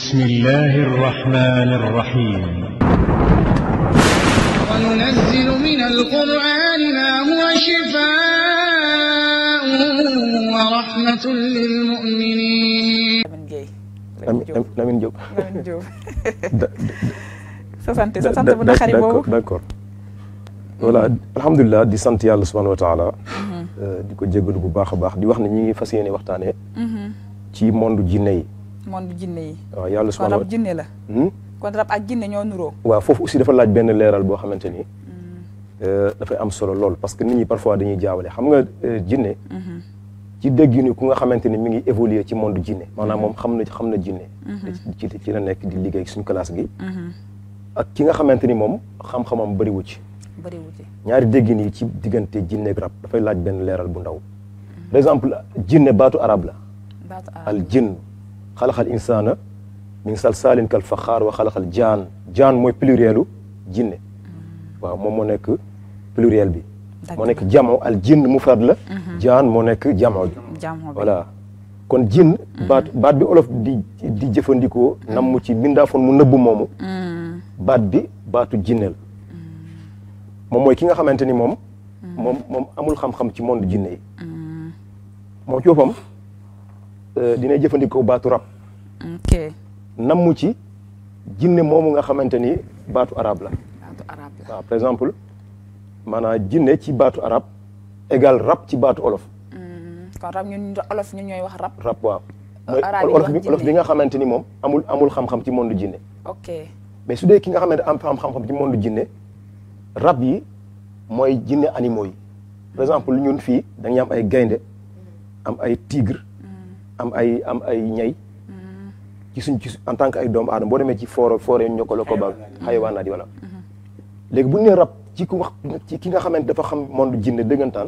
بسم الله الرحمن الرحيم وننزل من القرآن ما هو شفاء ورحمة للمؤمنين Lamine Gueye Lamine Lamine Diop Lamine Diop Da- sa sant sa sant da- bu da- naqari d'accord boobu d'accord voilà alhamdulilah di sant yàlla subhanahu wa taala euh, di ko jégalu bu baax a baax di wax ne ñi ngi fas yéene waxtaanee ci monde jinne yi monde jinne yi waaw yàlla kon subhanahu rab jinne la Hmm? kon rab ak jinne ñoo nuroo waaw foofu aussi dafa laaj benn leeral boo xamante ni euh, dafay am solo lool parce que nit ñi parfois dañuy jaawale xam nga euh, jinne ci dégg ni ku nga xamante ni mi ngi évoluer ci monde jinne maanaam moom xam na xam na jinne ci ci ci la nekk di liggéey suñu classe gi ak ki nga xamante ni moom xam-xamam bëriwu ci bëriwu ci ñaari déggin yi ci diggante jinne ak rab dafay laaj benn leeral bu ndaw par exemple jinne baatu arab la baatu arab al jinn xalaxal insaana min salsaalin kal faxaar wa xalaxal jaan jaan mooy plurielu jinne waaw moom moo nekk pluriel bi moo nekk jamo al jinn mufrad la jaan moo nekk jamo bi jàmm bi voilà kon jinn baat baat bi olof di di jëfandikoo nam mu ci bindaafoon mu nëbb moomu baat bi baatu jinne la moom mooy ki nga xamante ni moom moom moom amul xam-xam ci monde jinne yi moom ci boppam euh, dina jëfandikoo baatu rab ok nammu ci jinne moomu nga xamante ni baatu arab la baatu arab la waaw par exemple maanaam jinne ci baatu arab égal rab ci baatu olof kon rab ñun olof ñun ñooy wax rab rab waaw mooy arabe yi olof wax bi olof bi jinne. nga xamante ni moom amul amul xam-xam ci monde jinne ok mais su dee ki nga xamante am am xam-xam ci monde jinne rab yi mooy jinne animaux yi par exemple ñun fii dañuy am ay gaynde am ay tigre am ay am ay ñay ci suñ ci en tant que ay doomu aadama boo demee ci foore foore ñokkalo ko ba xayawaanaat yi wala léegi bu ñu nee rab ci ku wax ci ki nga xamante dafa xam monde jinne dëggantaan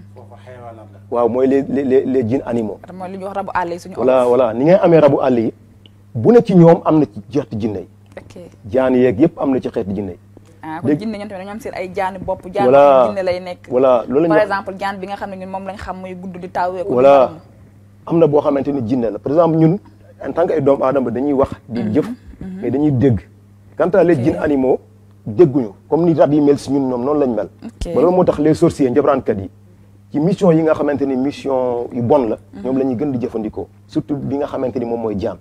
waaw mooy les les les les jinn animaux rab mooy li ñuy wax rabu àll yi suñu voilà olof voilà ni ngay amee rabu àll yi bu ne ci ñoom am na ci xeeti jinne yi ok jaan yeeg yëpp am na ci xeeti jinne yi ah kon Dégg- jinne ñoom tamit dañoo am seen ay jaani bopp jaan Voilà. boobu jinne lay nekk voilà loolu la par ñuy wax exemple jaan bi nga xam ne ñun moom lañ xam muy gudd di tawee ko voilà am na boo xamante ni jinne la par exemple ñun en tant que ay doomu aadama dañuy wax di jëf mais dañuy dégg quant à les jinn animaux dégguñu comme ni rab yi mel si ñun ñoom noonu lañ mel Ok. ba loolu moo tax les sorciers njabraankat yi ci mission yi nga xamante ni mission yu bon la ñoom la ñuy gën di jëfandikoo surtout bi nga xamante ni moom mooy jaan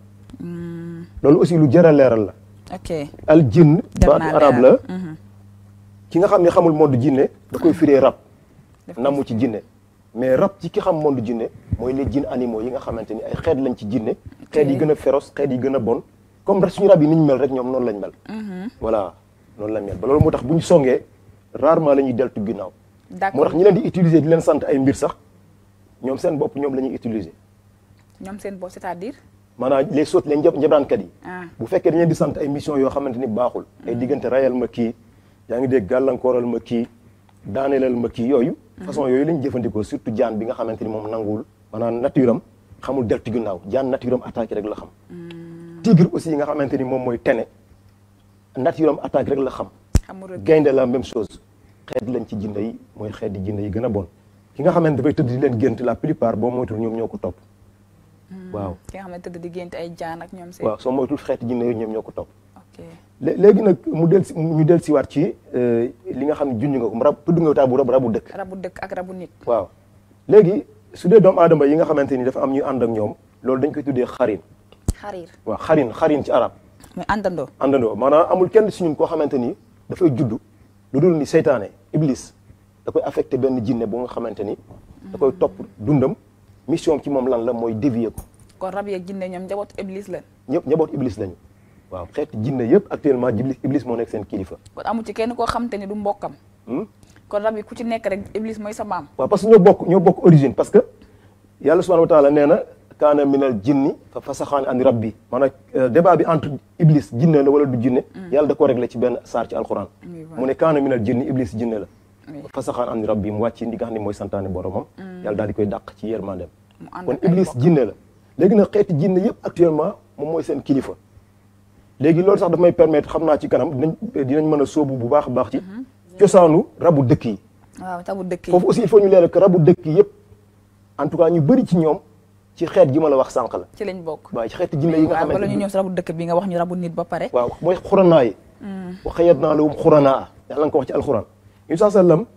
loolu aussi lu jar a leeral la ok al jinn Jar baatu naa arab la leeral. Mhm. ki nga xam ne xamul monde jinne da koy firee rab Daf koy namu ci jinne mais rab ci ki xam monde jinne mooy les jinn animaux yi nga xamante ni ay xeet lañ ci jinne xeet yi gën a féroce xeet yi gën a bon comme rek suñu rab yi ni ñu mel rek ñoom noonu lañ mel voilà noonu lañ mel ba loolu moo tax bu ñu songee rarement la ñuy deltu ginnaaw moo d'accord tax ñi leen di utiliser di leen sant ay mbir sax ñoom seen bopp ñoom la ñuy utiliser ñoom seen bopp c'est-à-dire maanaam les sot les njab njabraankat yi ah bu fekkee dañu leen di sant ay mission yoo xamante ni baaxul ay diggante rayal ma kii yaa ngi dégg gàllankooral ma kii daaneelal ma kii yooyu façon yooyu lañ jëfandikoo surtout jaan bi nga xamante ni moom nanguwul maanaam nature am xamul deltu ginnaaw jaan nature am attaque rek la xam tigre aussi yi nga xamante ni moom mooy tene nature am attaque rek la xam xamul rek gaynde la même chose xeet lañ ci jinne yi mooy xeet di jinne yi gën a bon ki nga xamante dafay tëdd di leen gént la plupart boo moytul ñoom ñoo ko topp waaw ki nga xam ne tëdd di gént ay jaan ak ñoom seen waaw soo moytul xeeti jinne yooyu ñoom ñoo ko topp ok lé- léegi nag mu del si ñu del si waat ci euh, li nga xam ne junj nga ko rab tudd nga taabu rab rabu dëkk rabu dëkk ak rabu nit waaw léegi su dee doomu aadama yi nga xamante ni dafa am ñuy ànd ak ñoom loolu dañ koy tuddee xarin xariir waaw xarin xarin ci arab muy àndandoo àndandoo maanaam amul kenn si ñun koo xamante ni dafay judd lu dul ni seytaane iblis da koy affecté benn jinne bu nga xamante ni da koy topp dundam mission ci moom lan la mooy dévier ko kon rab yeeg jinne ñoom njabootu iblis la ñëpp njaboot iblis lañu waaw xeeti jinne yëpp actuellement iblis iblis moo nekk seen kilifa kon amu ci kenn koo xam te ni du mbokkam Hmm? kon rab yi ku ci nekk rek iblis mooy sa maam waaw parce que ñoo bokk ñoo bokk origine parce que yàlla subhanahu wa taala nee na kaana minal jinni fa fasaxaan an rabbi maanaam euh, débat bi entre iblis jinne la wala du jinne yàlla da ko réglé ci benn saar ci alquran Oui, voilà. mu ne kaana minal jinni iblis jinne la Oui. fa fasaxaan an rabbi mu wàcc ndi nga xam ne mooy santaane boromam yàlla daal di koy dàq ci yërmandem mu ànd kon ak ay iblis mbokk. jinne la léegi nag xeeti jinne yëpp actuellement moom mooy seen kilifa léegi loolu sax daf may permettre xam naa ci kanam dinañ dinañ mën a sóobu bu baax a baax ci cosaanu rabu dëkk yi waaw tabu dëkk yi foofu aussi il faut ñu leeral que rabu dëkk yëpp en tout cas ñu bëri ci ñoom ci xeet gi ma la wax sànq la ci lañ bokk waaw ci xeeti jinne yi nga waaw bala xamante ñu ni ñëw si rabu dëkk bi nga wax ñu rabu nit ba pare waaw mooy xuranaa yi wa xayat naa lahum xuranaa yàlla nga ko wax ci alxuraan yu saa sallam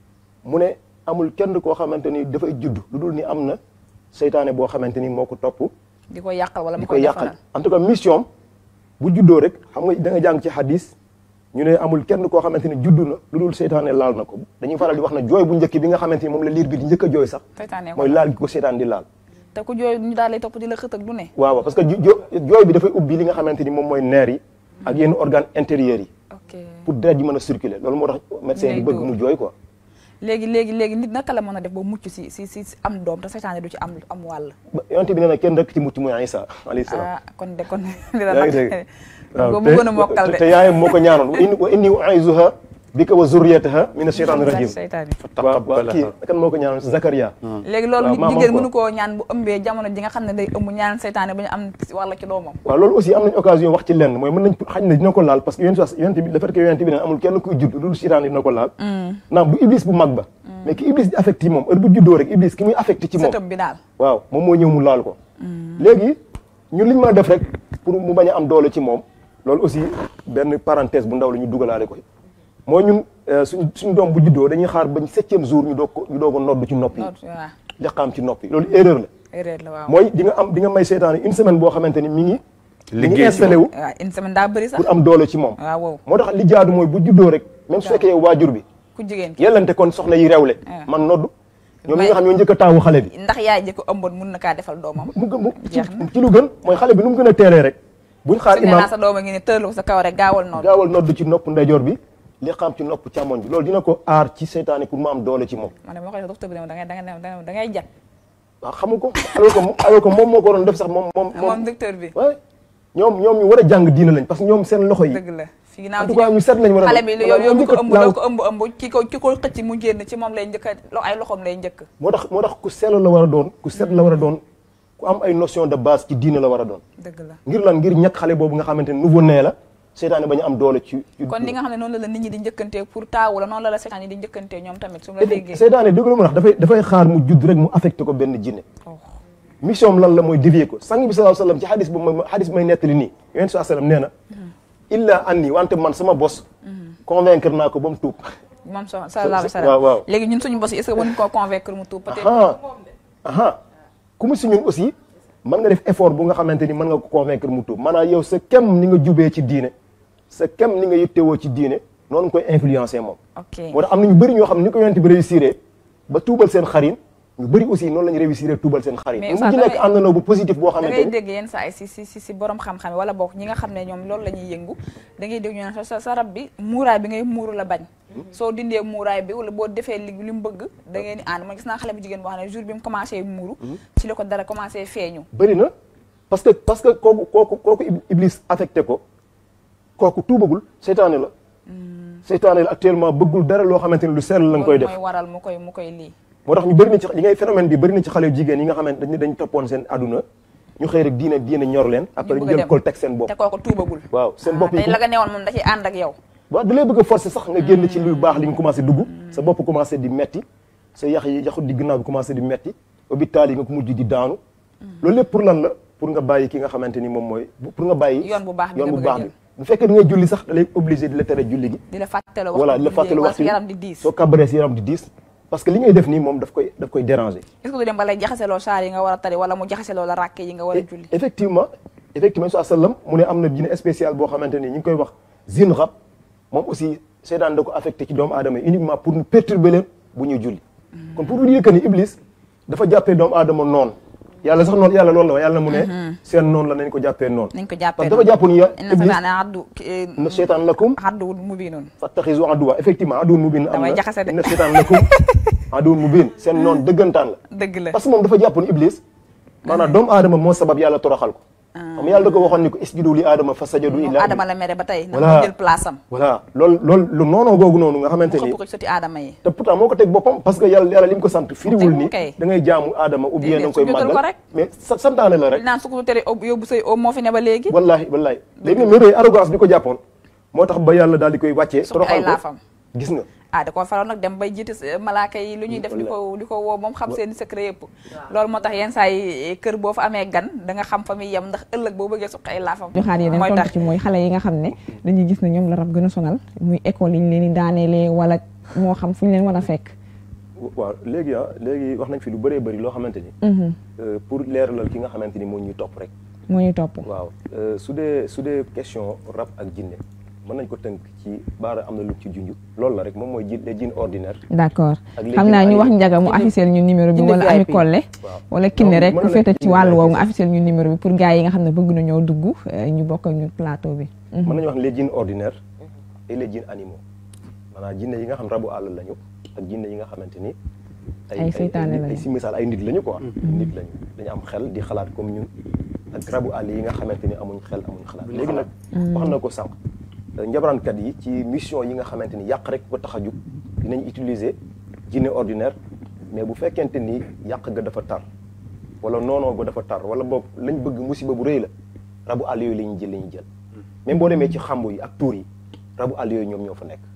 mu ne amul kenn koo xamante ni dafay judd lu dul ni am na seytaane boo xamante ni moo ko topp di ko yàqal wala di mu koy koy yàqal defaral en tout cas mission bu juddoo rek xam nga da nga jàng ci hadis ñu ne amul kenn koo xamante ni juddu na lu dul seytaane laal na ko dañuy faral di wax na jooy bu njëkk bi nga xamante ni moom la liir bi di njëkk a jooy sax seytaane ko mooy laal gi ko seytaan di laal te ku jooy ñu daal lay topp di la xët ak du ne waaw waaw parce que jo- jo- jooy bi dafay ubbi li nga xamante ni moom mooy neer yi ak yenn organes intérieurs yi ok pour deret ji mën a circuler loolu moo tax médecin Ngay bi bëgg dóor. mu jooy quoi léegi léegi léegi nit naka la mën a def ba mucc si si si si am doom te seytaane du ci am am wàll ba yonte bi nee na kenn rek ci mucc mooy Isa alayhi salaam ah kon de kon dina yaa ngi nag dégg ko bëggoon a mokkal te de te yaayam moo ko ñaanoon wa inni wa inni u'izuha bika wa zurriyataha min ash-shaytaani rajim seytaane waaw waaw kii kan moo ko ñaanoon Zakaria léegi loolu waaw nit maa jigéen moom mënu koo ñaan bu ëmbee jamono ji nga xam ne day ëmb ñaan seytaane ba ñu am wàlla ci doomam waaw loolu aussi am nañ occasion wax ci lenn mooy mën nañ xañ na dina ko laal parce que yonent bi yonent bi le fait que yonent bi ne amul kenn kuy judd loolu seytaan dina ko laal naam du iblis bu mag ba mais ki iblis di affecté ci moom heure bu juddoo rek iblis ki muy affecté ci moom sëtëb bi daal waaw moom moo ñëw mu laal ko léegi ñun li ñu mën a def rek pour mu bañ a am doole ci moom loolu aussi benn parenthèse bu ndaw la ñu dugalaale ko mooy ñun euh, suñ suñu doom bu juddoo dañuy xaar bañ septième jour ñu doog ko ñu doog a nodd ci nopp yi noot waaw liqaam ci nopp yi loolu erreur la erreur la waaw mooy di nga am di nga may seytaane une semaine boo xamante ni mi ngi mi ngi Liggéey ci installé wu waaw une semaine daa bëri sax pour am doole ci moom waaw wow moo tax li jaadu mooy bu juddoo rek même su fekkee yow waajur bi ku jigéen ki yellante kon soxna yi rewle Ah. man nodd ñoom ñi May- nga xam ñoo njëkk a taawu xale bi ndax yaay ji ko ëmboon mun na kaa defal doomam mu gën mu ci Jeex na. ci lu gën mooy xale bi nu mu gën a teelee rek buñ xaar su nee imaam naa sa dooma ngi ne tëralu ko sa kaw rek gaawal noonu gaawal nodd ci nopp ndeyjoor bi li xam ci nopp càmmoñ bi loolu dina ko aar ci seytaane pour mu am doole ci moom man de moo koy docteur bi ne ma da ngay da ngay da ngay da ngay jat waaw xamu ko alors que moom alors que moom moo ko waroon def sax moom moom moom docteur bi waaye ñoom ñoom ñu war a jàng diina lañ parce que ñoom seen loxo yi dëgg la fi en ginnaaw tout cas ñu set lañ war a xale bi doon. yow Voilà, yow ñoom ko njëkk a ëmb laaw- doo ko ëmb ëmb ki ko ki ko xëcc mu génn ci moom lay njëkk a lo- ay loxoom lay njëkk moo tax moo tax ku sell la war a doon ku set la war a doon ku am ay notion de base ci diina la war a doon dëgg la ngir lan ngir ñàkk xale boobu nga xamante ne nouveau né la seytaane bañu am doole ci ci kon li nga xam ne noonu la la nit ñi di njëkkantee pour taawu la noonu la la seetaan yi di njëkkantee ñoom tamit su ma la Effect- déggee seytaane dëgg la mu wax dafay dafay xaar mu judd rek mu affecté ko benn jinne Oh. mission am lan la mooy dévier ko sang bi sallallahu alayhi wasallam ci xadis bu ma xadis may nettali nii yonent sallallahu alayhi wasallam nee na illa anni wante man sama bos convaincre naa ko ba mu tuub moom so sallallahu alayhi wa sallam waaw, waaw. léegi ñun suñu boss yi est-ce que mën koo convaincre mu tuub peut-être aha aha ku mu si ñun aussi mën nga def effort bu nga xamante ni mën nga ko convaincre mu tuub maanaam yow sa kem ni nga jubee ci diine sa kem ni nga yittewoo ci diine noonu nga koy influencer moom ok moo tax am na ñu bëri ñoo xam ni ko yonent bi réussir ba tuubal seen xarin ñu bëri aussi noonu la ñu réussir tuubal seen xarin Mais mu Oustaz, ci nekk da ngay- àndandoo bu positif boo da xamante ngay ni dégg yenn saa yi si si si si borom xam-xam yi wala boog ñi nga xam ne ñoom loolu la ñuy yëngu da ngay dégg ñu ne sa- sa sa rab bi muuraay bi ngay muuru la bañ soo dindee muuraay bi wala boo defee li li mu bëgg da ngeen di ànd man gis naa xale bu jigéen boo xam ne jour bi mu commencé muuru ci la ko dara commencé feeñu bëri na parce que parce que kooku kooku kooku ib- iblis affecté ko kooku tuubagul seytaane la seytaane la actuellement bëggul dara loo xamante ni lu sell la nga koy loolu def mooy waral mu koy mu koy lii moo tax ñu bëri na ci li ngay phénomène bi bëri na ci xale yu jigéen yi nga xamante dañ dañ toppoon seen aduna ñu xëy rek diine diine ñor leen après bëgg ñu a jël dem. kol teg seen bopp te kooku tuubagul waaw seen Ah, bopp yi tey la nga newoon moom da ciy ànd ak yow waaw da lay bëgg a forcer sax nga génn ci lu baax li nga commencé dugg sa bopp commencé di metti sa yax yi yaxu di gannaaw bi commencé di metti hôpital yi nga ko mujj di daanu loolu lépp pour lan la pour nga bàyyi ki nga xamante ni moom mooy pour nga bàyyi Yoon bu baax bi yoon nga bu bëgg a baax jël. bi bu fekkee da ngay julli sax da lay obligé di la tere julli gi di la fàttale wax voilà di la fàttali wax waxtu yaram di diis soo kabaree si yaram di diis parce que li ngay def nii moom daf koy daf koy déranger est-ce que du dem ba lay jaxaseloo saar yi nga war a tari wala mu jaxaseloo la ràkke yi nga war a julli effectivement effectivement su sallam mu ne am na dina spécial boo xamante ni ñu ngi koy wax zin rab moom aussi seetaan da ko affecté ci doomu aadama yi uniquement pour ñu perturber leen bu ñuy julli kon pour vous dire que ni iblis dafa jàppee doomu aadama noonu yàlla sax noonu yàlla loolu la wax yàlla mu ne seen noonu la nañ ko jàppee noonu nañ ko parce jàppee que dafa jàppoon ya inna iblis seytaane addu na seytaan lakum addu mubiinun fattaxizu aduwa effectivement aduwun mubin am Damay na jaxase de. inna seytaan lakum aduwun mubin seen noonu dëggantaan la dëgg la parce que moom dafa jàppoon iblis maanaam doomu aadama moo sabab yàlla toroxal ko xam yàlla da ko waxoon ni ko isjudu li aadama fa sajadu moom illa Adama la mere ba tey na Voilà. mu jël place am voilà loolu loolu lu noonoo googu noonu nga xamante mu ni xëpp ko ci soti Adama yi te pourtant moo ko teg boppam parce que yàlla yàlla li mu ko sant firiwul ni kay. da ngay jaamu aadama ou bien da nga koy su jotal ko màggal rek. mais sa santaane la rek li naan su ko tere ob- yóbbu say om moo fi ne ba léegi wallahi wallahi léegi nag mais rëy arrogance bi ko jàppoon moo tax ba yàlla daal di koy wàccee Suqi ay toroxal ko laafam. gis nga ah da ko faroon nag dem bay jiite s- malaaka yi lu ñuy def di ko di ko woo moom xam seen secret yëpp loolu moo tax yenn saa yi kër boo fa amee gan da nga xam fa muy yem ndax ëllëg boo bëggee suqi ay laafam joxaat yeneen mooy tontu tax ci mooy xale yi nga xam ne dañuy gis ne ñoom la rab gën a sonal muy école yi ñu leen di daaneelee wala moo xam fu ñu leen war a fekk waaw léegi ah léegi wax nañ fi lu bëree bëri loo xamante ni euh, pour leeralal ki nga xamante ni moo ñuy topp rek moo ñuy topp waaw euh, su dee su dee question rab ak jinne mën nañ ko tënk ci baara am na lu ci junj loolu la rek moom mooy ji les jinne ordinaire d'accord ak léegi xam naa ñu ay- wax njaga mu officiel ñu numéro bi Jinne wala ami VIP. kolle waaw wala kinne Non, rek mën ku na féete nekk ci jinne wàllu woowu nga VIP. officiel ñu numéro bi pour gars yi nga xam ne bëgg na ñoo dugg eh, ñu bokk ak ñu plateau bi mën nañu wax les jinne ordinaires et les jinne animaux maanaam jinne yi nga xam rabu àll lañu ak jinne yi nga xamante ni Ay seytaane nit- lañu. ay si misaal ay nit lañu quoi nit lañu dañu am xel di xalaat comme ñun ak rabu àll yi nga xamante ni amuñ xel amuñ xalaat léegi nag wax na ko sànq njabaraankat yi ci mission yi nga xamante ni yàq rek ko tax a jug dinañ utiliser jinne ordinaire mais bu fekkente ni yàq ga dafa tar wala noonoo ga dafa tar wala boog lañ bëgg musiba bu rëy la rabu àll yooyu la ñuy jël la ñuy jël même boo demee ci xambu yi ak tuur yi rabu àll yooyu ñoom ñoo fa nekk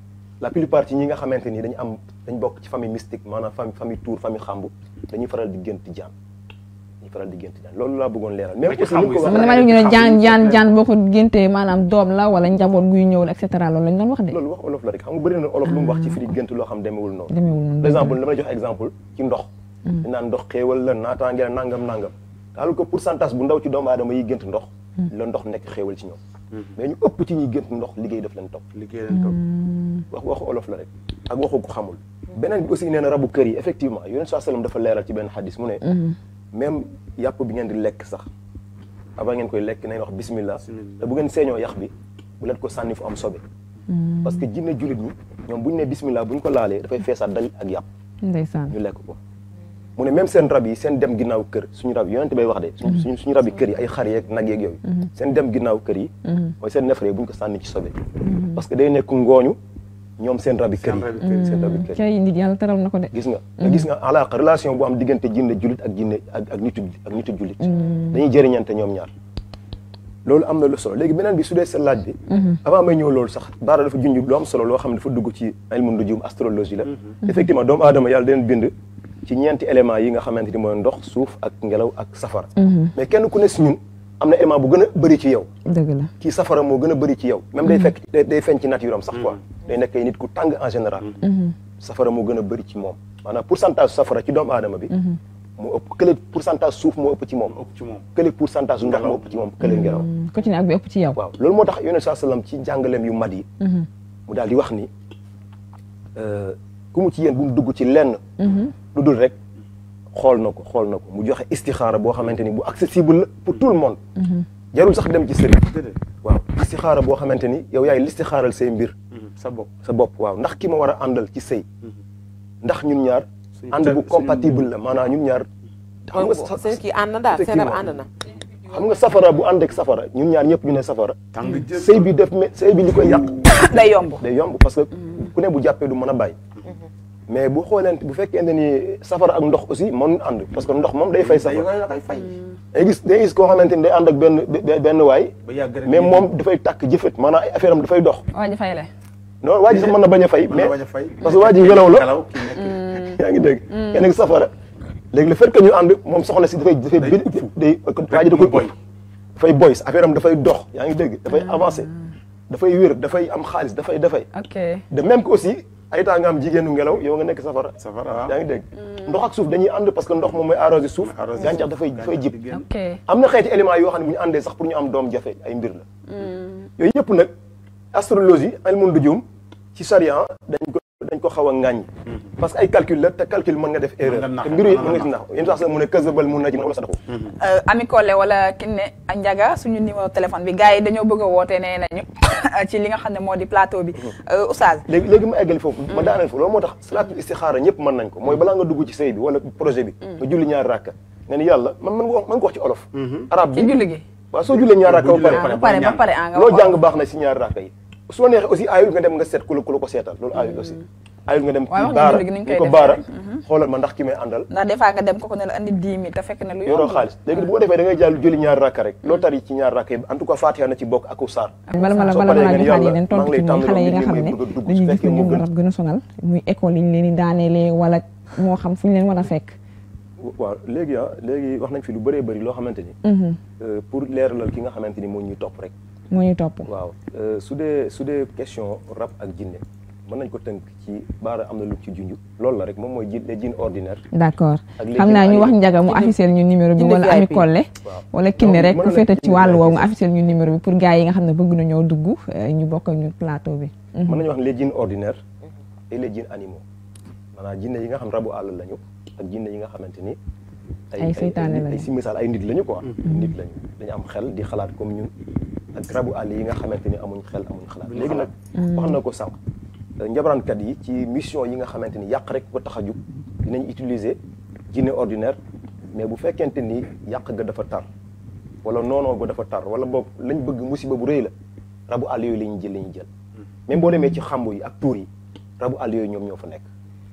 la plupart ci ñi nga xamante ni dañu am dañ bokk ci famille mystique maanaam famille famille tuur famille xambu dañuy faral di gént jaan dañuy faral di gént jaan loolu laa bëggoon leeral même ci aussi ni ko xambu yi man waxee damaa dégg ñu ne jaan jaan jaan boo ko géntee maanaam doom la wala njaboot guy ñëw la et cetera loolu lañ doon wax de loolu wax olof la rek xam nga bëri na olof lu mu wax ci firi gént loo xam demewul noonu demeewul noonu par exemple dama lay jox exemple ci ndox dañ naan ndox xéewal la naataange la nangam nangam alors que pourcentage bu ndaw ci doomu aadama yi gént ndox la ndox nekk xéewal ci ñoom mais ñu ëpp ci ñuy gént ndox liggéey daf leen topp liggéey leen toog wax waxu olof la rek ak waxu ko xamul beneen bi aussi nee na rabu kër yi effectivement yonent saa sallam dafa leeral ci benn xadis mu ne même yàpp bi ngeen di lekk sax avant ngeen koy lekk nañ wax bismillah te bu ngeen seeñoo yax bi bu leen ko sànni fu am sobe parce que jinne jullit ñi ñoom bu ñu ne bismillah bu ñu ko laalee dafay feesaat dal ak yàpp ndeysaan ñu lekk ko mu ne même seen rab yi seen dem ginnaaw kër suñu rab yi yonent bay wax de suñu suñu rab yi kër yi ay xar yeeg nag yeeg yooyu seen dem ginnaaw kër yi mooy seen nefere bu ñu ko sànni ci sobe parce que day nekk ngooñu ñoom seen rab yi kër Seen rabi kër yi yi. seen rab yi kër yi cay nit yàlla teral na ko de gis nga nga gis nga alaaka relation bu am diggante jinne jullit ak jinne ak ak nitu ak nitu jullit dañuy jëriñante ñoom ñaar loolu am na lu solo léegi beneen bi su dee sa laaj bi avant may ñëw loolu sax baara dafa junj lu am solo loo xam ne dafa dugg ci ilmu nujum astrologie la effectivement doomu aadama yàlla den bind ci ñeenti éléments yi nga xamante ni mooy ndox suuf ak ngelaw ak safara mais kenn ku ne si ñun am na élément bu gën a bëri ci yow dëgg la kii safara moo gën a bëri ci yow même day fekk day day feeñ ci nature am sax quoi day nekk ay nit ku tàng en général safara moo gën a bëri ci moom maanaam pourcentage safara ci doomu aadama bi moo ëpp kële pourcentage suuf moo ëpp ci moom ëpp ci moom kële pourcentage ndox moo ëpp ci moom kële ngelaw ku ci ne ak bi ëpp ci yow waaw loolu moo tax yonent saa sallam ci jàngaleem yu mat yi mu daal di wax ni euh, ku mu ci yéen bu mu dugg ci lenn lu dul rek xool na ko xool na ko mu joxe istixaara boo xamante ni bu accessible la pour tout le monde jarul sax dem ci sëriñ déedéet waaw istixaara boo xamante ni yow yaay listixaaral say mbir sa bopp sa bopp waaw ndax ki ma war a àndal ci sëy ndax ñun ñaar Suñu ànd bu suñu- compatible la maanaam ñun ñaar xam nga sa- seen kii ànd na daal seen rab effectivement. ànd na xam nga safara bu ànd ak safara ñun ñaar ñëpp ñu ne safara tàng jël sëy bi def me sëy bi li koy yàq day yomb day yomb parce que ku ne bu jàppee du mën a bàyyi mais bu xooleent bu fekkente ni safara ak ndox aussi mënuñ ànd parce que ndox moom day fay sa safara da koy fay day gis day gis koo xamante ni day ànd ak benn be- benn waay ba yàgg rek mais moom dafay tàkk jëfet maanaam ay affaire am dafay dox waa ji fay le non waa ji sax mën na bañ a fay mën na mais bañ a fay parce que waa ji ngelaw la ngelaw kii nekk yaa ngi dégg kenn ak safara léegi le fait que ñu ànd moom soxna si dafay dafay Day- bi day waa ji da mu koy boy. dafay boy affaire am dafay dox yaa ngi dégg dafay avancé dafay wér dafay am xaalis dafay dafay ok de même que aussi ay temps nga am jigéenu ngelaw yow nga nekk safara safara waaw yaa ngi dégg ndox ak suuf dañuy ànd parce que ndox moom mooy arrosé suuf arrosé gàncax suuf, dafay dafay jib génn. ok am na xeeti éléments yoo xam ne bu ñu àndee sax pour ñu am doom jafe ay mbir la yooyu yëpp nag astrologie ilmu nujum ci charia dañ ko dañ ko xaw a ŋàññi parce que ay calcul la te calcul mën nga def erreur nga nax, te mbiru yi mën mën nga ci nax yéen sax mu ne kasabal mun na ci wala sadaxu Ami Collé wala Kiné ak Ndiaga suñu numéro téléphone bi gars yi dañoo bëgg a wootee nee nañu ci li nga xam ne moo di plateau bi Oustaz léegi léegi ma eggali foofu ma daaneel foofu loolu moo tax salaatul istixaara ñëpp mën nañ ko mooy balaa nga dugg ci sëy bi wala projet bi nga julli ñaari rakka nga ni yàlla man man nga mën ko wax ci olof arab ci bi julli gi waaw soo jullee ñaari rakka Boo ba jullee ba pare pare ba pare ah nga loo wax jàng baax na si ñaari rakka yi su la neexee aussi aayul nga dem nga seet ku la ku la ko seetal loolu aayul aussi aayul nga dem waaye ci wax nga baara julli gi ni ñu ni koy ko defee baara rek. xoolal ma ndax ki may àndal ndax des fois nga dem ko ko ne la andi 10 000 te fekk ne lu yoroo yomb la. xaalis léegi bu ko defee da ngay jàll julli ñaari rakka rek loo tari ci ñaari rakka yi en tout cas Fatiha na ci bokk ak saar bala ma la soo bala ma paree la ngeen joxaat yàlla yeneen maa tontu ngi ci lay mooy xale yi nga tàmbali xam ne bëgg a dugg su dañuy gis fekkee ne moo ñoom la gën rab gën a sonal muy école yi ñu leen di daaneelee wala moo xam fu ñu leen war a fekk waaw léegi ah léegi wax nañ fi lu bëree bëri loo xamante ni euh, pour leeralal ki nga xamante ni moo ñuy topp rek moo ñu topp waaw euh, su dee su dee question rab ak jinne mën nañ ko tënk ci baara am na lu ci junj loolu la rek moom mooy ji les jinne ordinaire d'accord ak léegi xam naa ñu ay- wax njaga mu officiel ñu numéro bi Jinne wala ami VIP. kolle waaw wala kinne Donc, rek mën ku na féete nekk ci jinne wàllu woowu nga VIP. officiel ñu numéro bi pour gars yi nga xam ne bëgg na ñoo dugg euh, ñu bokk ak ñu plateau bi mën nañu wax les jinne ordinaires et les jinne animaux maanaam jinne yi nga xam rabu àll lañu ak jinne yi nga xamante ni Ay seytaane ay lañu. si misaal ay nit lañu quoi nit lañu dañu am xel di xalaat comme ñun ak rabu àll yi nga xamante ni amuñ xel amuñ xalaat léegi nag wax na ko sànq njabaraankat yi ci mission yi nga xamante ni yàq rek ko tax a jug dinañ utiliser jinne ordinaire mais bu fekkente ni yàq ga dafa tar wala noonoo ga dafa tar wala boog lañ bëgg musiba bu rëy la rabu àll yooyu la ñuy jël la ñuy jël même boo demee ci xambu yi ak tuur yi rabu àll yooyu ñoom ñoo fa nekk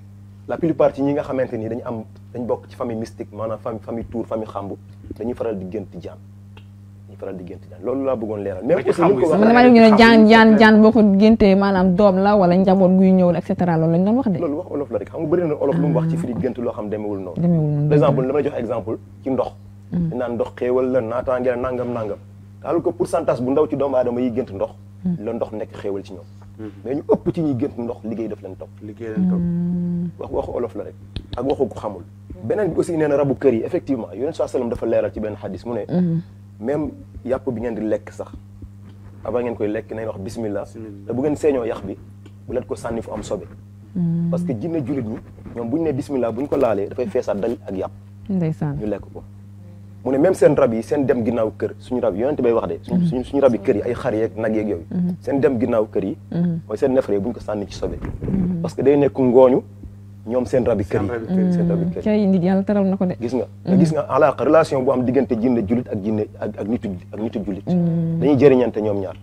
la plupart ci ñi nga xamante ni dañu am dañ bokk ci famille mystique maanaam famille famille tuur famille xambu dañuy faral di gént jaan dañuy faral di gént jaan loolu laa bëggoon leeral même ci aussi ni ko xambu yi man waxee damaa dégg ñu ne jaan jaan jaan boo ko géntee maanaam doom la wala njaboot guy ñëw la et cetera loolu lañ doon wax de loolu wax olof la rek xam nga bëri na olof lu mu wax ci firi gént loo xam demewul noonu demeewul noonu par exemple dama lay jox exemple ci ndox di naan ndox xéewal la naataange la nangam nangam alors que pourcentage bu ndaw ci doomu aadama yi gént ndox la ndox nekk xéewal ci ñoom mais ñu ëpp ci ñuy gént ndox liggéey daf leen topp liggéey leen toog wax waxu olof la rek ak waxu ko xamul beneen bi aussi nee na rabu kër yi effectivement yonent saa sallam dafa leeral ci benn xadis mu ne même yàpp bi ngeen di lekk sax avant ngeen koy lekk nañ wax bismillah Bismillah. te bu ngeen seeñoo yax bi bu leen ko sànni fu am sobe parce que jinne jullit ñi ñoom bu ñu ne bismillah bu ñu ko laalee dafay feesaat dal ak yàpp ndeysaan ñu lekk ko mu ne même seen rab yi seen dem ginnaaw kër suñu rab yi yonent bay wax de suñu suñu suñu rab yi kër yi ay xar yeeg nag yeeg yooyu seen dem ginnaaw kër yi mooy seen nefere bu ñu ko sànni ci sobe parce que day nekk ngooñu ñoom seen rab yi kër Seen yi rabi kër yi. seen rab yi kër yi cay nit yàlla teral na ko de gis nga nga gis nga alaaka relation bu am diggante jinne jullit ak jinne ak ak nitu ak nitu jullit dañuy jëriñante ñoom ñaar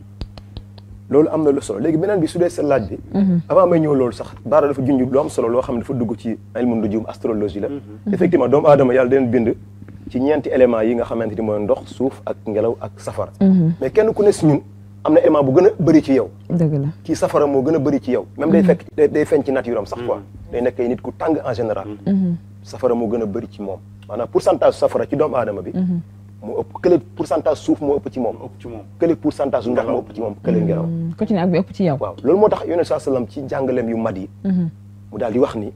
loolu am na lu solo léegi beneen bi su dee sa laaj bi avant may ñëw loolu sax baara dafa junj lu am solo loo xam ne dafa dugg ci ilmu nujum astrologie la effectivement doomu aadama yàlla den bind ci ñeenti éléments yi nga xamante ni mooy ndox suuf ak ngelaw ak safara mais kenn ku ne si ñun am na élément bu gën a bëri ci yow dëgg la kii safara moo gën a bëri ci yow même day fekk day day feeñ ci nature am sax quoi day nekk ay nit ku tàng en général safara moo gën a bëri ci moom maanaam pourcentage safara ci doomu aadama bi moo ëpp kële pourcentage suuf moo ëpp ci moom ëpp ci moom kële pourcentage ndox moo ëpp ci moom kële ngelaw ku ci ne ak bi ëpp ci yow waaw loolu moo tax yonent saa sallam ci jàngaleem yu mat yi mu daal di wax ni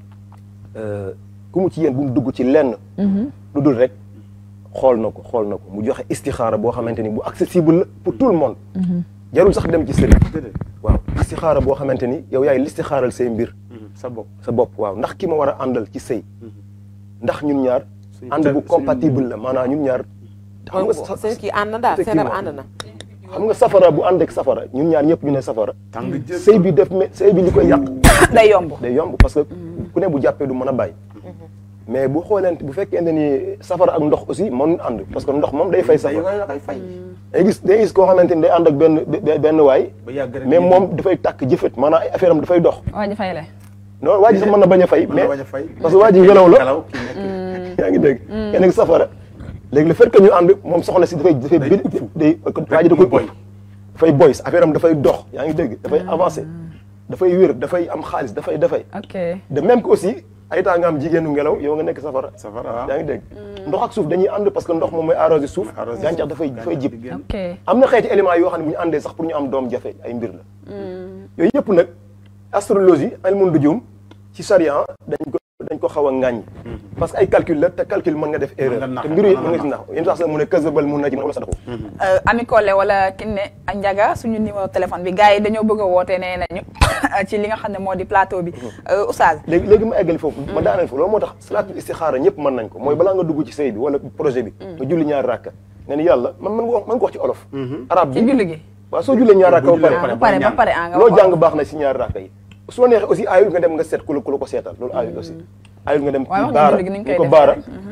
euh, ku mu ci yéen bu mu dugg ci lenn lu dul rek xool na ko xool na ko mu joxe istixaara boo xamante ni bu accessible la pour tout le monde jarul sax dem ci sëriñ déedéet waaw istixaara boo xamante ni yow yaay listixaaral say mbir sa bopp sa bopp waaw ndax ki ma war a àndal ci sëy ndax ñun ñaar Suñu ànd bu suñu- compatible la maanaam ñun ñaar xam nga sa- seen kii ànd na daal seen rab effectivement. ànd na xam nga safara bu ànd ak safara ñun ñaar ñëpp ñu ne safara tàng jël sëy bi def me sëy bi li koy yàq day yomb day yomb parce que ku ne bu jàppee du mën a bàyyi mais bu xooleente bu fekkente ni safara ak ndox aussi mënuñ ànd parce que ndox moom day fay safara da koy fay day gis day gis koo xamante ni day ànd ak benn be- benn waay ba yàgg rek mais moom dafay tàkk jëfët maanaam ay affaire am dafay dox waa ji fay le non waa ji sax mën na bañ a fay mën mais na bañ a fay parce que waa ji ngelaw la ngelaw kii nekk yaa ngi dégg kenn ak safara léegi le fait que ñu ànd moom soxna si dafay dafay Day bi day waa ji da koy boy. dafay boy affaire am dafay dox yaa ngi dégg dafay avancé dafay wér dafay am xaalis dafay dafay ok de même que aussi ay temps nga am jigéenu ngelaw yow nga nekk safara safara waaw. yaa ngi dégg ndox ak suuf dañuy ànd parce que ndox moom mooy arrosé suuf arrosé gàncax suuf, dafay dafay jib génn. ok am na xeeti éléments yoo xam ne bu ñu àndee sax pour ñu am doom jafe ay mbir la yooyu yëpp nag astrologie ilmu nujum ci charia dañ ko dañ ko xaw a ŋàññi parce que ay calcul la te calcul mën nga def erreur nga nax, te mbiru yi mën mën nga nga ci nax yéen sax mu ne kasabal mun na ci wala sadaxu Ami Collé wala Kiné ak Ndiaga suñu numéro téléphone bi gars yi dañoo bëgg a woote nee nañu ci li nga xam ne moo di plateau bi Oustaz léegi léegi ma eggali foofu ma daaneel foofu loolu moo tax salaatul istixaara ñëpp mën nañ ko mooy balaa nga dugg ci sëy bi wala projet bi nga julli ñaari rakka nga ni yàlla man man ko man ko wax ci olof arab ci bi julli gi waaw soo jullee ñaari rakka Boo ba jullee ba pare pare ba pare ah nga loo wax jàng baax na si ñaari rakka yi su la neexee aussi aayul nga dem nga seet ku la ku la ko seetal loolu aayul aussi aayul nga dem waaye ci wax nga baara julli gi ni ñu ni koy ko defee baara rek.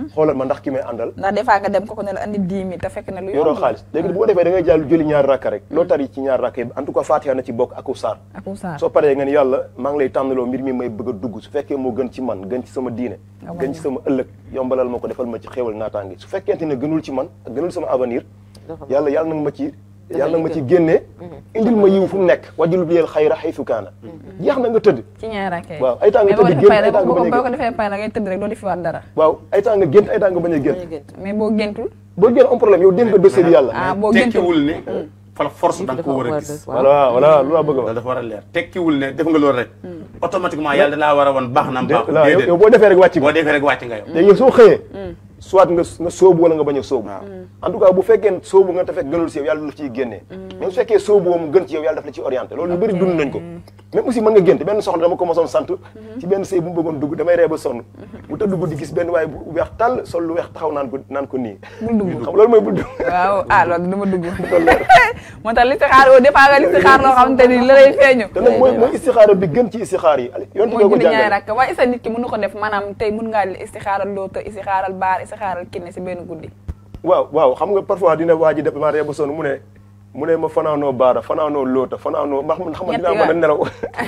xoolal ma ndax ki may àndal ndax des fois nga dem ko ko ne la andi 10 000 te fekk na lu yoroo yomb xaalis léegi bu ko defee da ngay jàll julli ñaari rakka rek loo tari ci ñaari rakka yi en tout cas Fatiha na ci bokk ak saar ak Oustaz soo paree nga ni yàlla maa ngi lay tànnaloo mbir mi may bëgg a dugg su fekkee moo gën ci man gën ci sama diine Nga gën ci sama ëllëg yombalal ma ko defal ma ci xéewal naataange su fekkente ne gënul ci man ak gënul sama avenir yàlla yàlla nag ma ci yàlla nag ma ci génnee indil ma yiw fu mu nekk wajjul bi yel xayra xaytu kaana jeex na nga tëdd ci ñaar rakkee waaw ay temps nga mais boo tëdd defee génn ay pay temps nga boo bañ a boo ko génn defee pay la ngay tëdd rek doo di fi waat dara waaw ay temps nga gént ay temps nga bañ a gént mais boo géntul boo génn am problème yow dégg nga dossier bi yàlla ah boo géntul tekkiwul ne fala force da nga ko war a gis voilà voilà lu la bëgg a loolu wax dafa war a leer tekkiwul ne def nga loolu rek automatiquement yàlla da laa war a woon baax na dé- baax voilà yow déedéet yow boo defee rek wàcc boo nga defee rek wàcc nga yow léegi yow soo xëyee soit nga nga sóobu wala nga bañ a sóobu en tout cas bu fekkee sóobu nga te fekk gënul si yow yàlla daf ciy génnee mais su fekkee sóobu woo mu gën ci yow yàlla daf la ciy orienté loolu lu bëri dund nañ ko même aussi mën nga gént benn soxna dama ko mosoon sant ci benn sëy bu mu bëggoon dugg damay ree ba sonn bu tëdd guddi gis benn waaye bu weex tàll sol lu weex taxaw naan ko naan ko nii bul dugg xam loolu mooy bul dugg waaw ah loolu dama dugg moo tax li si xaar au départ nga li si xaar loo xamante ni la lay feeñu te nag mooy mooy istixaara bi gën ci istixaar yi yonent mooy bi ko julli ñaari jàngale rakk waaye isa nit ki mënu ko def maanaam tey mun ngaa istixaaral loota istixaaral baar istixaaral kinne si benn guddi waaw waaw xam nga parfois dina waa ji def ma ree ba sonn mu ne mu ne ma fanaanoo baara fanaanoo loota fanaanoo ndax man xam nga dinaa mën a nelaw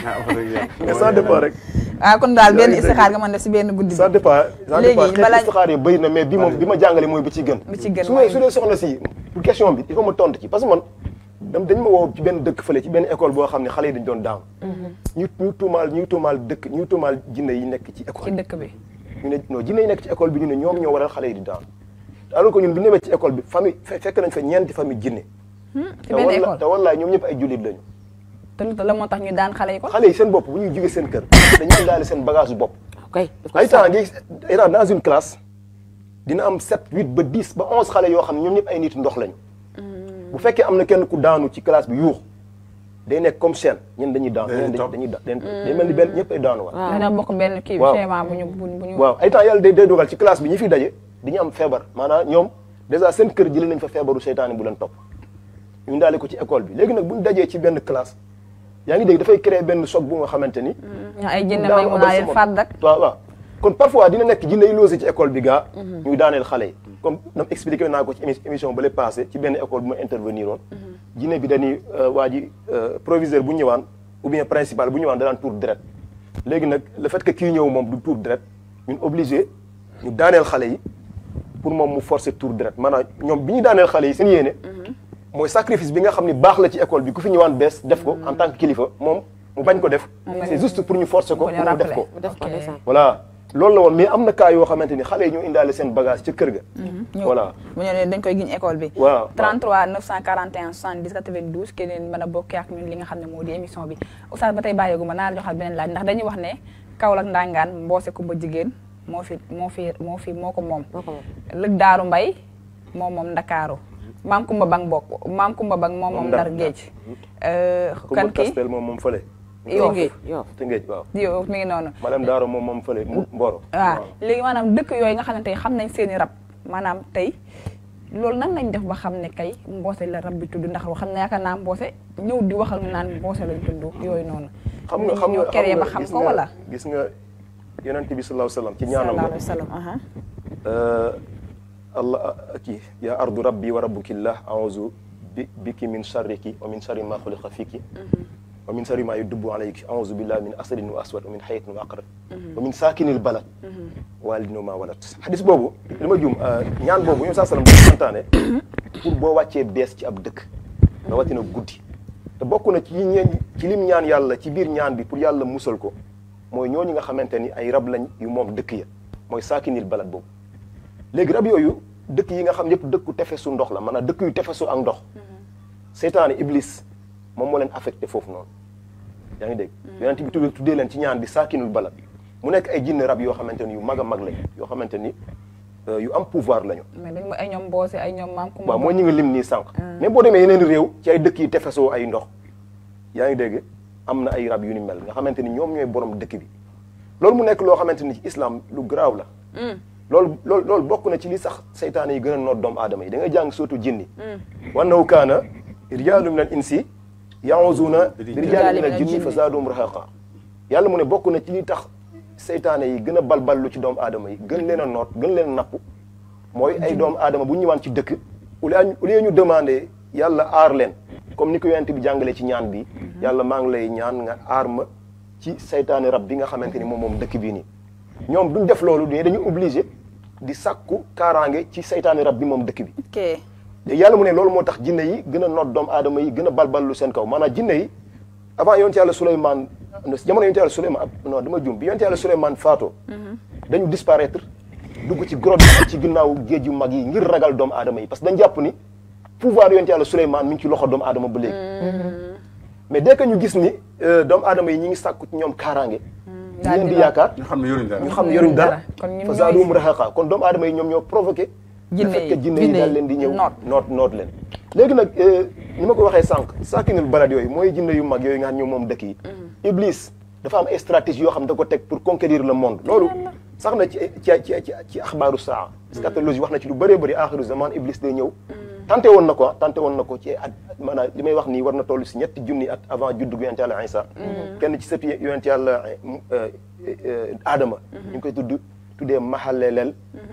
mais ça dépend rek waaw kon daal benn Yaa ngi istixaar nga mën def si benn guddi ça bi dépend ça Léegi, dépend xeet balaa- istixaar yi bëri na mais bi moom bi ma jàngale mooy bi ci gën Bi ci gën su mooy- dee su dee soxna si pour question bi il faut ma tontu ci parce que man dam dañ ma woo ci benn dëkk fële ci benn école boo xam ne xale yi dañ doon daaw ñu ñu tuumaal ñu tuumaal dëkk ñu tuumaal jinne yi nekk ci ci école dëkk bi ñu ne non jinne yi nekk ci école bi ñu ne ñoom ñoo waral xale yi di daan alors que ñun bu ñu demee ci école bi famille fe- fekk nañ fa ñeenti famille jinne ci te benn walla école te wallaay ñoom ñëpp ay jullit lañu te lu tax la moo tax ñu daan xale yi ko xale yi seen bopp bu ñuy jógee seen kër dañuy indaale seen bagage bopp ok ay temps ngi état dans une classe dina am 7 8 ba 10 ba 11 xale yoo xam ne ñoom ñëpp ay nit ndox lañu bu fekkee am na kenn ku daanu ci classe bi yuux day nekk comme chaîne ñen dañuy daanu ñeneen dañuy dañuy da- day mel ni benn ñëpp ay daanu waat dana bokk benn kii bi Waaw. schéma bu ñu bu ñu bu ñu waaw ay temps yàlla day day dogal ci classe bi ñi fi daje dañu am feebar maanaam ñoom dèjà seen kër jëlee nañ fa feebaru seytaane bu leen topp ñu ndaale ko ci école bi léegi nag bu ñu dajee ci benn classe yaa ngi dégg dafay créer benn choc bu nga xamante ni ñoo ay jënd daanu may mun abal naa leen sa fàdd rek waaw waaw kon parfois dina nekk jinne yi logé ci école bi gaa ñuy daaneel xale yi comme nam expliqué naa ko ci émi- émission ba le passé ci benn école bu ma intervenir woon jinne bi dañuy waa ji euh, proviseur bu ñëwaan ou bien principal bu ñëwaan da daan tour deret léegi nag le fait que kii ñëw moom du tour deret ñun obligé ñu daaneel xale yi pour moom mu forcer tour deret maanaam ñoom bi ñu daaneel xale yi seen yéene mooy sacrifice bi nga xam ni baax la ci école bi ku fi ñëwaan bees def ko en tant que kilifa moom mu bañ ko def c'est juste pour ñu forcer ko Pour pour ñu mu def rappeler. ko mu def ko Ok. ndeysaan. voilà loolu la woon mais am na cas yoo xamante ni xale yi ñoo indaale seen bagage ca kër ga. voilà bu ñu nee dañ koy giñ école bi waaw 33 941 70 92 keneen mën a bokkee ak ñun li nga xam ne moo di émission bi oustaz ba tey bàyyeegu ma naa la joxal beneen laaj ndax dañuy wax ne Kaolack ndangaan mboose kumba jigéen moo fi moo fi moo fi moo ko moom moo ko moom. lëg daaru mbay moom moom ndakaaru maam kumba bang bokk maam kumba bang moom moom ndar géej Euh, Kumba kan kii Kastel moom moom fële. Yoff. Tëngéej Yoff. Tëngéej waaw. yow mi ngi noonu madame Daaro moom moom fële mu Mboro. waaw léegi maanaam dëkk yooyu nga xamante ne xam nañ seen i rab maanaam tey loolu nan lañ def ba xam ne kay mboose la rab bi tudd ndax xam ne yaakaar naa mboose ñëw di waxal nga naan mboose lañ tudd yooyu noonu xam nga xam ñoo nga keree ba nga xam gis ko nga- wala gis nga yonent bi sallallahu alayhi wa sallam ci ñaanam sallallahu la. alayhi wa sallam aha Euh, allah kii yaa ardu rabbi wa rabbukillah a'uuzu bi biki min sharriki wa min sharri ma xuliqa fiki wa min sharri ma yudubbu alayki a'uuzu billahi min asadin wa aswad wa min hayatin wa aqrab wa min saakinil balad walidin wa ma walad xadis boobu li ma juum ñaan boobu ñoom saa sallam dafa santaane pour boo wàccee bees ci ab dëkk rawatina guddi te bokk na ci ñeen ci lim ñaan yàlla ci biir ñaan bi pour yàlla musal ko mooy ñooñu nga xamante ni ay rab lañ yu moom dëkk ya mooy saakinil balad boobu léegi rab yooyu dëkk yi nga xam yëpp dëkku tefesu ndox la maanaam dëkk yu tefesu ak ndox seytaane iblis moom moo leen affecté foofu noonu yaa ngi dégg yonent bi tuddee tuddee leen ci ñaan bi saakinul balad mu nekk ay jinne rab yoo xamante ni yu mag a mag lañ yoo xamante ni euh, yu am pouvoir lañu mais dañ ay ñoom mboose ay ñoom maam kumba waaw mooy ñi nga lim nii sànq mais boo demee yeneen réew ci ay dëkk yi tefesoo ay ndox yaa ngi dégg am na ay rab yu ni mel nga xamante ni ñoom ñooy borom dëkk bi loolu mu nekk loo xamante ni ci islam lu garaaw la loolu loolu loolu bokk na ci li sax seytaane yi gën a noot doomu aadama yi da nga jàng surtout jinni wannahu kaana rijaalu min al insi yaawuzuuna bi rijaali min al jinni fa zaadum rahaqa yàlla mu ne bokk na ci li tax seytaane yi gën a balballu ci doomu aadama yi gën leen a noot gën leen a napp mooy ay doomu aadama bu ñu ñëwaan ci dëkk au lieu au lieu ñu demandé yàlla aar leen comme ni ko yonent bi jàngalee ci ñaan bi yàlla maa ngi lay ñaan nga aar ma ci seytaane rab bi nga xamante ni moom moom dëkk bii nii ñoom duñ def loolu mais dañu obligé di sàkku kaaraange ci seytaane rab bi moom dëkk bi ok te yàlla mu ne loolu moo tax jinne yi gën a noot doomu aadama yi gën a balballu seen kaw maanaam jinne yi avant yonent yàlla Souleymane jamono yonent yàlla Souleymane non dama jum bi yonent yàlla Souleymane faatoo dañu disparaître dugg ci grotte yi ci ginnaaw géej yu mag yi ngir ragal doomu aadama yi parce que dañ jàpp ni pouvoir yonent yàlla Souleymane mi ngi ci loxo doomu aadama ba léegi mais dès que ñu gis ni euh, doomu aadama yi ñi ngi sàkku ci ñoom kaaraange ñu daal leen di di yaakaar ñu xam ne yoruñ dara ñu xam ne yoruñ dara kon ñun fa ñooy- zaadum rahaqa kon doomu aadama yi ñoom ñoo provoqué Jinne le fait yi, que jinne yi jinne daal yi leen di ñëw noot. noot noot leen léegi nag euh, ni ma ko waxee sànq saakinul balad yooyu mooy jinne yu mag yooyu nga xam ñoom moom dëkk yi iblis dafa am ay stratégie yoo xam da ko teg pour conquérir le monde loolu sax na ci ci ci ci ci axbaaru saa scatologie wax na ci lu bëree bëri axiru zaman iblis day ñëw tenté woon na ko ah tenté woon na ko ci at maanaam li may wax nii war na toll si ñetti junni at avant juddu gu yonent yàlla Isa kenn ci sëpp yonent yàlla Adama ñu ngi koy tudd tuddee mahalelel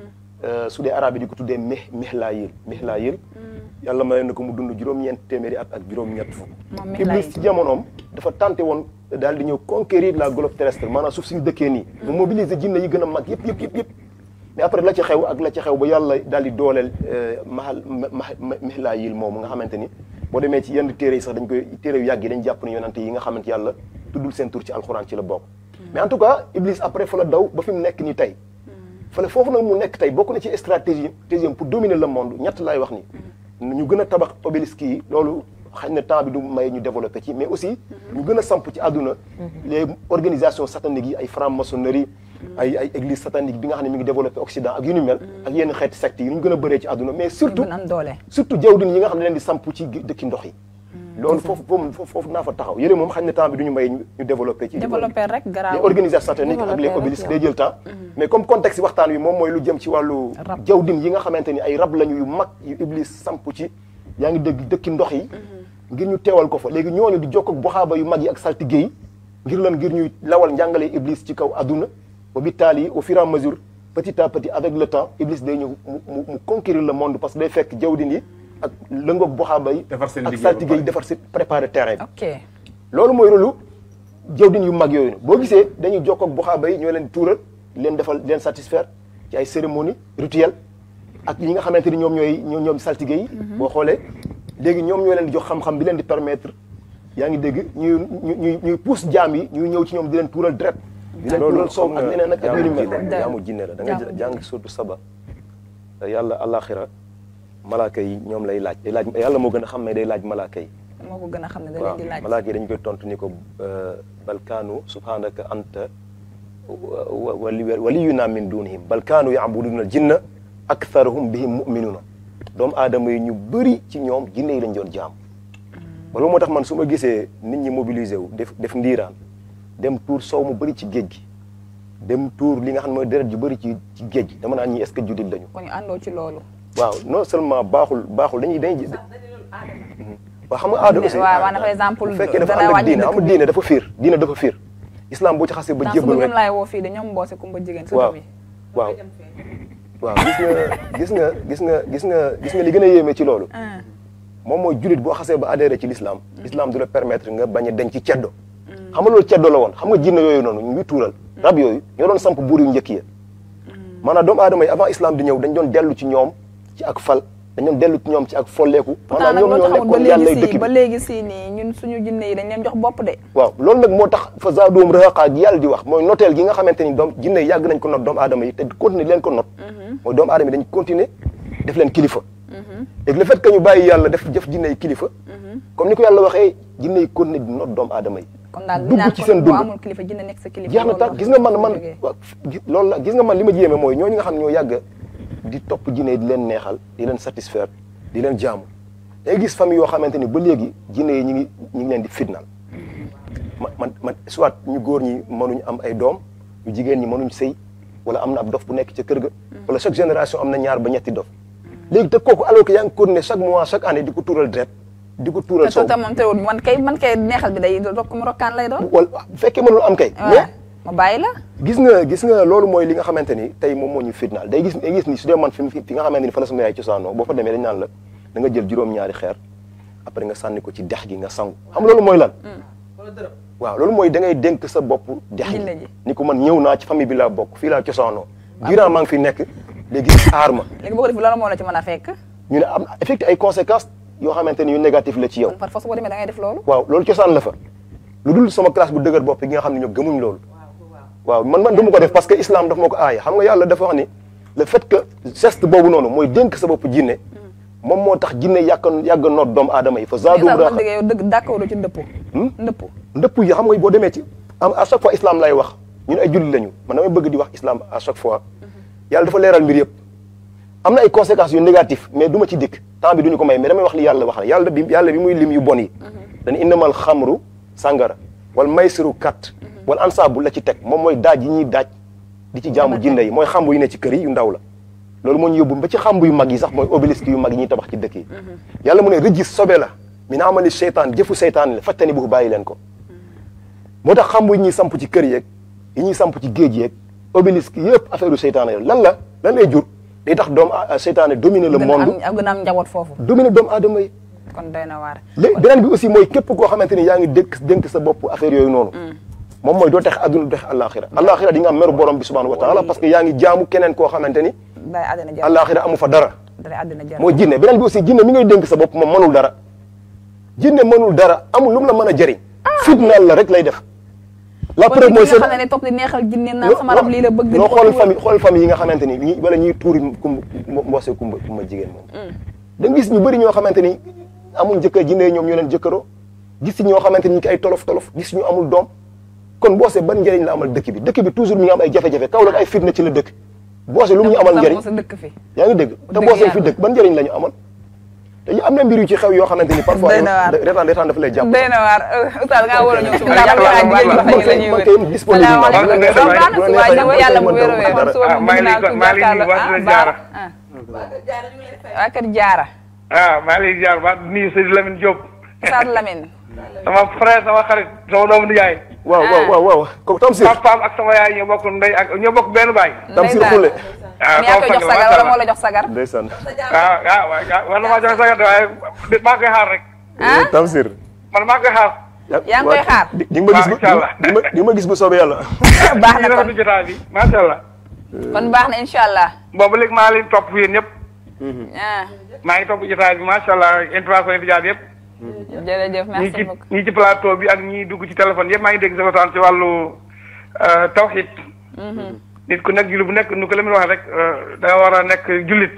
su dee arabe yi di ko tuddee mih mihlayil mihlayil yàlla may na ko mu dund juróom-ñeent téeméeri at ak juróom-ñett fukk Moom Mihlayil. iblis ci jamonoom dafa tenté woon daal di ñëw conquérir la globe terrestre maanaam suuf suñu dëkkee nii mu mobiliser jinne yi gën a mag yëpp yëpp yëpp yëpp mais après la ca xew ak la ca xew ba yàlla daal di dooleel mahal ma mihlayil moomu nga xamante ni boo demee ci yenn téere yi sax dañ koy téere yu yàgg yi dañ jàpp ne yonante yi nga xamante yàlla tuddul seen tur ci alxuraan ci la bokk mais en tout cas iblis après fa la daw ba fi mu nekk ni tey fale foofu nag mu nekk tey bokk na ci stratégie stratégie pour dominer le monde ñett laay wax ni ñu gën a tabax obélisque yi loolu xañ na temps bi du may ñu développé ci mais aussi ñu gën a samp ci àdduna les organisations sataniques yi ay franc-maçonnerie ay ay église satanique bi nga xam ne mi ngi développé Occident ak yu ni mel ak yenn xeeti sectes yi ñu gën a bëree ci àdduna mais surtout gën am doole surtout jawdin yi nga xam ne leen di samp ci dëkki ndox yi loolu foofu foofu foofu naa fa taxaw yële moom xañ na temps bi du ñu may ñu développé ci développé rek les garaaw organisations sataniques ak les Développé obélisques rek, day jël temps mais comme contexte waxtaan wi moom mooy lu jëm ci wàllu Rab. jawdin yi nga xamante ni ay rab lañu yu mag yu iblis samp ci yaa ngi dégg dëkki ndox yi ngir ñu teewal ko fa léegi ñooñu di jokk ak boxaaba yu mag yi ak saltige yi ngir lan ngir ñuy lawal njàngale iblis ci kaw adduna ba bi taal yi au fur et à mesure petit à petit avec le temps iblis day ñëw mu mu mu conquérir le monde parce que day fekk jawdin yi ak lëngoog boxaaba yi Defar seen ak liggéey ba saltige yi pare. defar si préparer terrain bi ok loolu mooy rôlu jawdin yu mag yooyu boo gisee dañuy jokkoo ak buxaaba yi ñoo leen di tuural di leen defal di leen satisfaire ci ay cérémonie rituelle ak ñi nga xamante ni ñoom ñooy ñoom ñoom saltige yi boo xoolee léegi ñoom ñoo leen di jox xam-xam bi leen di permettre yaa ngi dégg ñuy ñuy ñuy pousse jaam yi ñuy ñëw ci ñoom di leen tuural deret di leen tuural soow ak leneen ak ak yu ni mel jaamu jinne la da nga jàng surtout saba yàlla alaxira malaaka yi ñoom lay laaj day laaj yàlla moo gën a xam ne day laaj malaaka yi moo ko gën a xam ne da waaw leen di laaj malaaka yi dañu koy tontu ni ko balkaanu subhanaka anta wali waliyuna min dunihim balkaanu yaabuduna al jinna aktharuhum bihim muminuna doomu aadama yi ñu bëri ci ñoom jinne yi lañ doon jaam ba loolu moo tax man su ma gisee nit ñi mobilisé wu def def ndiiraan dem tuur sow mu bëri ci géej gi dem tuur li nga xam ne mooy deret ju bëri ci ci géej gi dama naan ñi est-ce que jullit lañu ko ñu àndoo ci loolu waaw non seulement baaxul baaxul dañuy dañuy waaw xam nga aada aussi waaw maanaam par exemple bu fekkee dafa dana ànd ak wàññi diine dëkk xam nga bi. diine dafa fiir diine dafa fiir islam boo ci xasee ba dans su jébbal ñoom rek laay woo fii de ñoom mboose kumba jigéen waaw surtout bi waaw waaw gis nga gis nga gis nga gis nga gis nga li gën a yéeme ci loolu ah moom mooy jullit boo xasee ba adhéré ci l'islam islam du la permettre nga bañ a denc ci ceddo xam nga loolu ceddo la woon xam nga jinne yooyu noonu ñu ngi tuural rab yooyu ñoo doon samp buur yu njëkk ya maanaam doomu aadama yi avant islam di ñëw dañ doon dellu ci ñoom ci ak fal dañ doon dellu ci ñoom ci ak folleeku pourtant maanaam nag ñoom loo ñoo taxawul ba nekkoon yàlla léegi dëkk si bi ba léegi si nii ñun suñu jinne yi dañ leen jox bopp de waaw loolu nag moo tax fa zaadoom rahaqa gi yàlla di wax mooy noteel gi nga xamante ni doom jinne yi yàgg nañ ko not doomu aadama yi te continuer di leen ko not mooy doomu aadama yi dañ continuer def leen kilifa léegi le fait que ñu bàyyi yàlla def jëf jinne yi kilifa comme ni ko yàlla waxee jinne yi continuer di not doomu aadama yi kon daal dugg naan ci kon seen boo dund. amul kilifa jinne nekk sa kilifa jeex na loolu tax la. gis nga man man jógee. waaw gi- loolu la gis nga man li ma jéeme mooy ñooñu nga xam ne ñoo yàgg di topp jinne yi di leen neexal di leen satisfaire di leen jaamu day gis famille yoo xamante ni ba léegi jinne yi ñu ngi ñu ngi leen di fitnaal ma man man soit ñu góor ñi mënuñ am ay doom ñu jigéen ñi mënuñ sëy wala am na ab dof bu nekk ca kër ga wala chaque génération am na ñaar ba ñetti dof léegi te kooku alors que yaa ngi continuer chaque mois chaque année di ko tuural deret di ko tuural te sow te moom teewul man kay man kay neexal bi day rokk mu rokkaan lay doon wala bu fekkee mënul am kay Ouais. mais ma bàyyi la gis nga gis nga loolu mooy li nga xamante ni tey moom moo ñu fitnaal day gis day gis ni su dee man fi fi nga xamante ni fa la sama yaay cosaanoo boo fa demee dañ naan la da nga jël juróom-ñaari xeer après nga sànni ko ci dex gi nga sangu xam nga loolu mooy lan waaw loolu mooy da ngay dénk sa bopp dex gi Jinne ji. ni ko man ñëw naa ci famille bi laa bokk fii laa cosaanoo durant maa ngi fi nekk léegi aar ma léegi boo ko def lan moo la ci mën a fekk ñu ne am na effectivement ay conséquences yoo xamante ni yu négatif la ci yow kon par force boo demee da ngay def loolu waaw loolu cosaan la fa lu dul sama classe bu dëgër bopp gi nga xam ne ñoom gëmuñ loolu waaw man man du ma ko def parce que islam daf ma ko aaya xam nga yàlla dafa wax ni le fait que geste boobu noonu mooy dénk sa bopp jinne moom moo tax jinne yàgg yàgg noot doomu aadama yi fa zaadu mais daa man dëgg yow dëgg d'accord ci ndëpp Hmm? ndëpp ndëpp yi xam nga boo demee ci am à chaque fois islam lay wax ñun ay jullit lañu man damay bëgg di wax islam à chaque fois yàlla dafa leeral mbir yëpp am na ay conséquences yu négatif mais du ma ci dikk temps bi duñu ko may mais damay wax li yàlla wax ne yàlla bi yàlla bi muy lim yu bon yi dañu innamal xamru sàngara wal maysiru kat wal ansaabu la ci teg moom mooy daaj yi ñuy daaj di ci jaamu jinne yi mooy xambu yu ne ci kër yi yu ndaw la loolu moo ñu yóbbu ba ci xambu yu mag yi sax mooy obélisque yu mag yi ñuy tabax ci dëkk yi yàlla mu ne rëjis sobe la min amali seytaan jëfu seytaan la fattani bu bàyyi leen ko moo tax xambu yi ñuy samp ci kër yeeg yi ñuy samp ci géej yeeg obélisque yëpp affaire u seytaane la lan la lan lay jur day tax doomu a- seytaane dominer le gën a monde am gën a am njaboot foofu dominer doomu aadama yi kon doy na waar léegi beneen bi aussi mooy képp koo xamante ni yaa ngi dénk dénk sa bopp affaire yooyu noonu moom mooy doo tax adduna doo tax àllaaxira àllaaxira di nga am meru borom bi subhanahu wa taala parce que yaa ngi jaamu keneen koo xamante ni day àddina jar àllaaxira amu fa dara day àddina jar mooy jinne beneen bi aussi jinne mi ngay dénk sa bopp moom mënul dara jinne mënul dara amul lu mu la mën a jëriñ fitnaal la rek lay def la kon preuve mooy nit ki nga xam ne ne topp di neexal jinne naan sama rab lii la bëgg noo di ko xool tuur. famille xool famille yi nga xamante ni ñi wala ñuy tuuri kum mboose kumba kumba jigéen moom da nga gis ñu bëri ñoo xamante ni amul jëkkër jinne ñoom ñoo leen jëkkëroo gis ñoo xamante ni ñu ki ay tolof tolof gis ñu amul doom kon mboose ban njëriñ la amal dëkk bi dëkk bi toujours mi ngi am ay jafe-jafe kaw la ay fitna ci la dëkk mboose lu mu ñu amal njëriñ sa dëkk fi yaa ngi dégg te dëgg mboose fi yàlla. dëkk ban njëriñ la ñu amal te am na mbir yu ci xew yoo xamante ni parfois Doy na waar. retaan retaan dafa lay jàpp doy na waar oustaz nga war a ñëw suba Jàpp jàpp naa naa jigéen man ñi kay- la ñuy man wër kay disponible naa. salaamaaleykum bu la neexee- baax na bu la suba neexee- ñëw yàlla bu wér a wér dara. man suba Ah, moom maa bëgg ngi naa lay- ko maa ngi lay jàkkaarloo nuyu, waa ah Kër Baara Jaara. ah waa kër Jaara ah maa ngi lay ziar ba nuyu Sëñ Lamine Diop Oustaz Lamine sama frère sama xarit sama doomu nijaay waaw waaw waaw waaw kooku Tamsir papaam ak sama yaay ñoo bokk ndey ak ñoo bokk benn baay Tamsir ndeysaan. Khoule ah mais yaa koy jox sagar wala moo la jox sagar ndeysaan ah ah waaw war na maa joxe sagat waaye di- maa koy xaar rek ah Tamsir man maa koy xaar yaa ngi koy xaar. di di nga ma gis bu Waaw, incha allah. di nga ma- di nga ma gis bu soobee yàlla baax na ñu kon rafetlu jotaay bi macha allah kon baax na incha allah boobu léegi maa leen topp yéen ñëpp ah maa ngi topp jotaay bi macha allah intervention yi di jaar yëpp jërëjëf ñii merci ci beaucoup ñii ci plateau bi ak ñii dugg ci téléphone yëpp maa ngi dégg sa waxtaan ci wàllu euh, tawhid nit ku nekk jullit bu nekk nu ko la muy wax rek euh, da nga war a nekk jullit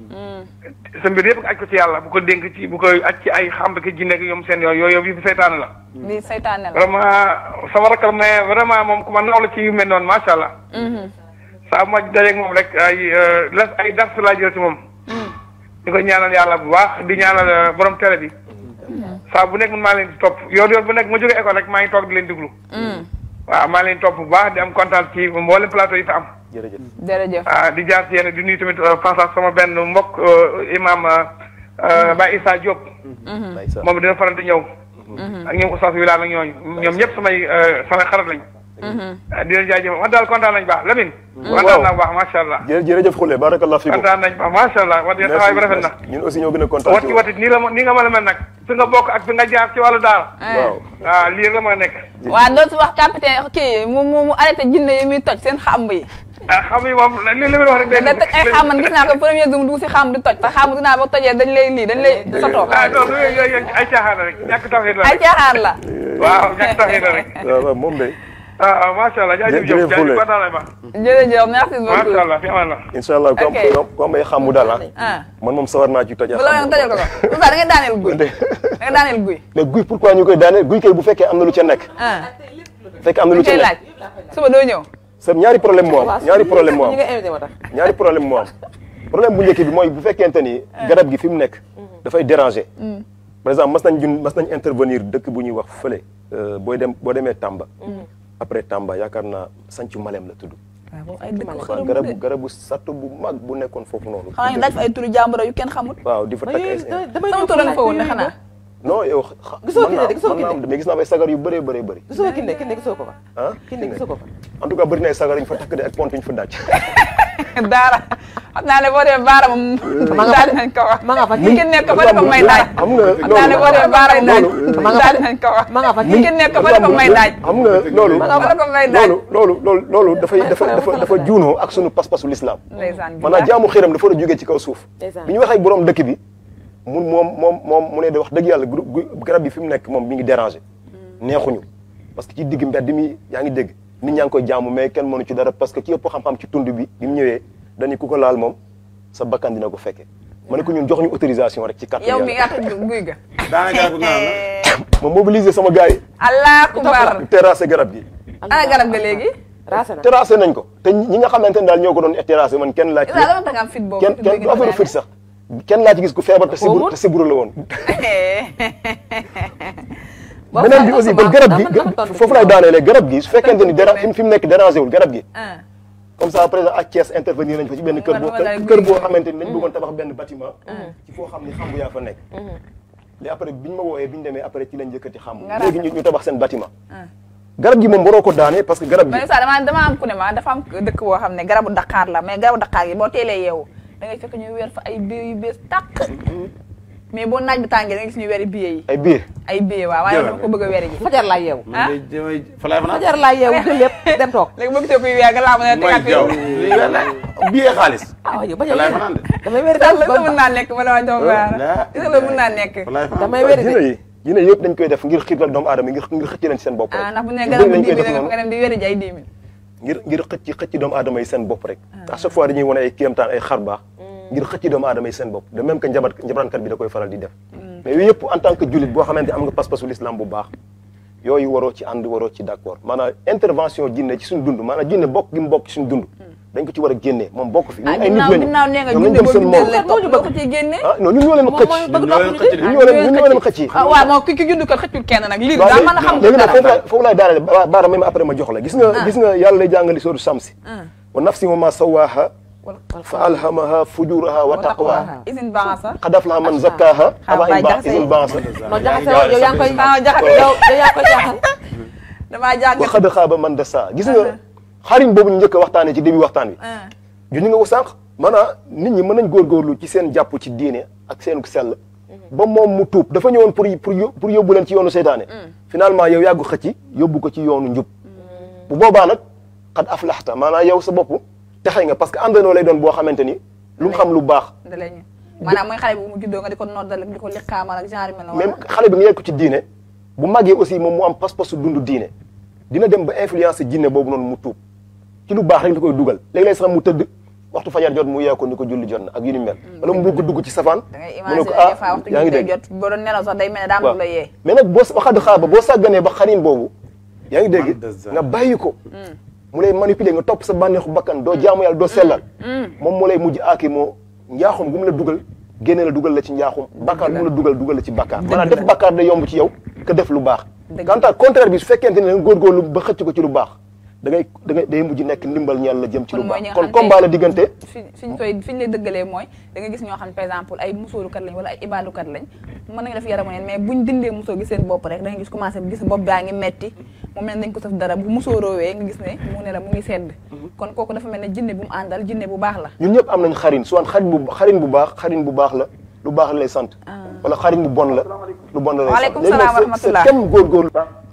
sa mbir yëpp nga aj ko ci yàlla bu ko dénk ci bu ko aj ci ay xam ki jinne ak ñoom seen yooyu yooyu yëpp seytaane la lii saytaane la vraiment sama rakkal mais vraiment moom ku ma naw la ci yu mel noonu macha allah saa bu ma dajeeg moom rek ay euh, las ay dars laa jël ci moom di ko ñaanal yàlla bu baax di ñaanal euh, borom télé bi saa bu nekk man maa leen di topp yoon yoon bu nekk ma jógee école rek maa ngi toog di leen déglu waaw maa leen di topp bu baax di am kontaan ci mboolem plateau yi fi am jërëjëf jërëjëf ah di jaar ci yéen di nuyu tamit passage sama benn mbokk euh, imam euh, Baye Issa Diop ndeysaan moom dina faral di ñëw ak ñoom Oustaz Wilane ak ñooñu ñoom ñëpp samay euh, samay xarit lañ ah di leen jaajëfal wax daal kontaan nañ baax Lamine kontaan naa bu baax macha allah jë jërëjëf Khoule barakallah fiikum kontaan nañ baax macha allah wax dëgg taxawaay bi rafet na ñun aussi ñoo gën a kontaan wati wati nii la ma nii nga mën a mel nag fi nga bokk ak fi nga jaar ci wàllu daara waaw waaw lii la ma nekk waa dootu wax capitaine kii mu mu mu arrêté jinne yi muy toj seen xamb yi ah xam nga moom li li muy wax rek day da toj ay xam man gis naa ko premier zoom dugg si xam di toj te xam dinaa ba tojee dañ lay lii dañ lay sotoo ah non yooyu yooyu ay caaxaan la rek ñàkk tawxiid la ay rek caaxaan la waaw ñàkk tawxiid la rek waaw waaw moom de ah ah macha allah jaajëf jërëjëf Diop jaajëf Khoule. kontaan nañ baax jërëjëf merci macha beaucoup allah fi amaan la incha allah comme Ok. comme comme ay xamu daal ah ah man moom sawar naa ci toj bu la nga tojal ko ko Oustaz da ngay daaneel guy da ngay daaneel guy mais guy pourquoi ñu koy daane guy kay bu fekkee am na lu ca nekk ah bu fekkee am na lu lu ca koy laaj nekk suba doo ñëw sa ñaari problème moo am ñaari problème moo am ñi nga invité moo tax ñaari problème moo am problème bu njëkk bi mooy bu fekkente ni garab gi fi mu nekk dafay déranger par exemple mas nañ jun mas nañ intervenir dëkk bu ñuy wax fële euh, booy dem boo demee Tamba après Tamba yaakaar naa sancu Malem la tudd waaw ay dëkk waaw xërëm garabu de garabu satt bu mag bu nekkoon foofu noonu xanaa ñu daj fa ay turu jàmbur yu kenn xamul waaw di fa takk ay damay sama tur nga fa woon ne xanaa non yow xa- Gisoo mën naa- Kinde de, gisoo mën naa Kinde. am mais gis naa fay sagar yu bëree bëree bëri gisoo kinde kinde gisoo ko fa ah kinde gisoo ko fa en tout cas bëri na ay sagar yu ñu fa takk de ak pont yu ñu fa daaj daara xam naa ne boo demee baara moom ma nga fa daal nañ ko wax ma nga fa ki nekk ba dafa may daaj xam nga xam naa ne boo demee baara daaj loolu ma nga fa daal nañ ko wax ma nga fa ki nekk ba dafa may daaj xam nga loolu ba dafa may daaj loolu loolu loolu loolu dafay dafa dafa dafa juunoo ak sunu pas-pasu l'islam ndeysaan maanaam jaamu xiram dafa war a jógee ci kaw suuf Ndeysaan. bi ñu waxee borom dëkk bi mun moom moom moom mu ne de wax dëgg yàlla gu- gu- garab bi fi mu nekk moom mi ngi déranger neexuñu parce que ci digg mbedd mi yaa ngi dégg nit ñaa ngi koy jaamu mais kenn mënu ci dara parce que ki ëpp xam-xam ci tund bi bi mu ñëwee dañu ku ko laal moom sa bakkan dina ko fekke ma ne ko ñun jox ñu autorisation rek ci kàttan yow mi yàlla nga tëj guy ga daanaka garab naan la. ma mobiliser sama gars yi allah akbar terrasser garab gi ana garab ga léegi raase na terrasser nañ ko te ñi nga xamante ne daal ñoo ko doon terrasser man kenn laa ci isa dama tax nga am fit boobu kenn kenn du affaire fit sax kenn laa ci gis ku feebar te siburu te siburu la woon beneen bi aussi kon garab gi foofu lay daanelee garab gi su fekkente ni dara fi mu nekk dérangé wul garab gi comme ça président ak Thiès intervenir nañ fa ci benn kër boo kër boo xamante ni dañ bëggoon tabax benn bâtiment ci foo xam ni xambu yaa fa nekk léegi après bi ñu ma wooyee bi ñu demee après ci lañ jëkkati xambu Nga léegi ñu ñu tabax seen bâtiment garab gi moom waroo ko daane parce que garab gi mais ça dama dama am ku ne ma dafa am dëkk boo xam ne garabu Dakar la mais garabu Dakar gi boo teelee yeewu da ngay fekk ñu weer fa ay biir yu bees tàq mais boo naaj bi tàngee da ngay gis ñu weeri billet yi ay biir ay billet waaw waaye dama ko bëgg a weeri ji fajar laa yeewu man de damay fa laay fanaan. fajar laa yeewu jël lépp dem toog léegi boo gisee kuy weer nga laa mën a mooy tegaat jaw lii weer la billet xaalis. ah waaw yow bañ fa a laay yeewu fanaan de. damay wéri sax daal la sa mën naa nekk ma dama doom waar la- gis nga la mën naa nekk fa laay fanaan. damay wéri dina de yi dina yëpp dañ koy def ngir xiirtal doomu aadama ngir ngir xëcc leen ci seen bopp rek ah ndax bu ne Bëri garab bu nañ koy dix def mille noonu. nga dem di weeri ji ay dix mille ngir ngir xëcc xëcc doomu aadama yi seen bopp rek à chaque fois dañuy wane ay kéemtaan ay xar baax ngir xëcc doomu aadama yi seen bopp de même que njabat njabarankat bi da koy faral di def mais yooyu yëpp en tant que jullit boo xamante am nga pas-pasu l'islam bu baax yooyu waroo ci ànd waroo ci d'accord maanaam intervention jinne ci suñu dund maanaam jinne bokk gi mu bokk ci suñu dund dañ ko ci war a génnee moom bokk fi ah ñun ay nit ginnaaw lañu ginnaaw nee nga ñoom junne nañ dem boo seen jundee moom la topp loo ko ciy génne ah non ñun ñoo leen moom xëcc mooy bëgg ñoo leen topp xëcc nit de. ñun ñoo leen ñun ñoo leen xëcc ah waaw moom ki ki jund ko xëccul kenn nag lii waaw daa mën a xam léegi nag dara foofu laay foofu laay daanale ba- baara même après ma jox la gis nga gis nga yàlla lay jàngali sooru samsi wa nafsi wa ma sawaaha fa alhamaha fujuraha wa taqwaha isin baasa qad aflaha man zakkaha aba Baye in ba Jaxase. isin baasa non jaxase yow yow yaa ngi koy ah jaxate yow yow yaa ngi koy jaaxal damaa jàng wa qad xaaba man dassa gis nga xarim boobu ñu njëkk a waxtaanee ci début waxtaan wi juñu nga ko sànq maanaam nit ñi mën nañ góorgóorlu ci seen jàpp ci diine ak seen sell ba moom mu tuub dafa ñëwoon pour pour yó- pour yóbbu leen ci yoonu seytaane finalement yow yàggu xëcc yóbbu ko ci yoonu njub bu boobaa nag xad aflaxta maanaam yow sa bopp texe nga parce que àndandoo lay doon boo xamante ni lu mu xam lu baax da lay ñu maanaam mooy xale bi bu mu juddoo nga di ko noddal ak di ko liqaamal ak genre mel na même xale bi nga yegg ko ci diine bu màggee aussi moom mu am pas-pasu dund diine dina dem ba influence jinne boobu noonu mu tuub ci lu baax rek la koy dugal léeg-léeg sax mu tëdd waxtu fajar jot mu yee ko ni ko julli jot na ak yu ni mel wala mu bëgg dugg ci safaan da ngay mu ne imaginer ko des ah fois waxtu yaa ngi gi dégg jot boo doon nelaw sax day mel ne daa am lu la yee mais nag boo waxaat xaaba boo sàgganee ba xarin boobu yaa ngi dégg nga bàyyi ko mu lay manipuler nga topp sa bànneexu bakkan doo jaamu yàlla doo sellal moom moo lay mujj aaki moo njaaxum gu mu la dugal génne la dugal la ci njaaxum bakkaar gu mu la dugal dugal la ci bakkaar maanaam def bakkaar day yomb ci yow que def lu baax quant à contraire bi su fekkente ne da nga góorgóorlu ba xëcc ko ci lu baax da ngay da ngay day mujj nekk ndimbal ñaan la jëm ci lu kon mooy ñi baax nga kon xam combat la diggante fi fi ñu koy fi ñu lay dëggalee mooy da nga gis ñoo xam ne par exemple ay musóorukat lañ wala ay ibaadukat lañ mën nañu def yaramu neen mais buñ dindee musóor gi seen bopp rek da nga gis commencé gis bopp baa ngi metti mu mel ne dañ ko saf dara bu musóoroowee nga gis ne mu ne la mu ngi sedd kon kooku dafa mel ne jinne bu mu àndal jinne bu baax la ñun ñëpp am nañ xarin soit xarin bu xarin bu baax xarin bu baax la lu baax la lay sant wala xarin bu bon la lu bon la lay sant Waaleykum léegi salaam wa nag rahmatullah. c'est kenn góorgóorlu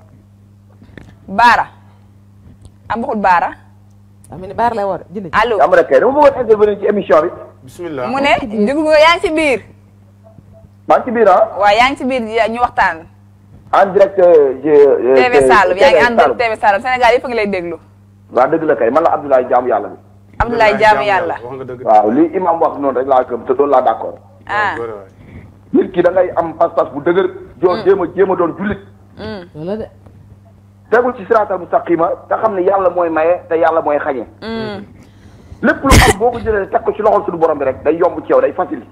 baara am waxul baara am ni baar lay war jënd allo am rek kay dama bëggoon intervenir ci émission bi bismillah mu ne déglu nga yaa ngi ci biir maa ngi ci biir ah waaw yaa ngi ci biir ñu waxtaan en direct je TV Saloum yaa ngi ànd ak TV Saloum Sénégal yëpp a ngi lay déglu waaw dëgg la kay man la Abdoulaye jaamu yàlla bi Abdoulaye jaamu yàlla wax nga dëgg waaw li imam wax noonu rek laa gëm te loolu laa d'accord ah góor waay. nit ki da ngay am pas-pas bu dëgër joo jéem a jéem a doon jullit loolu la de tegul ci siraatal mustaqima te xam ne yàlla mooy maye te yàlla mooy xañe lépp lu am boo ko jëlee teg ko ci loxol suñu borom bi rek day yomb ci yow day facile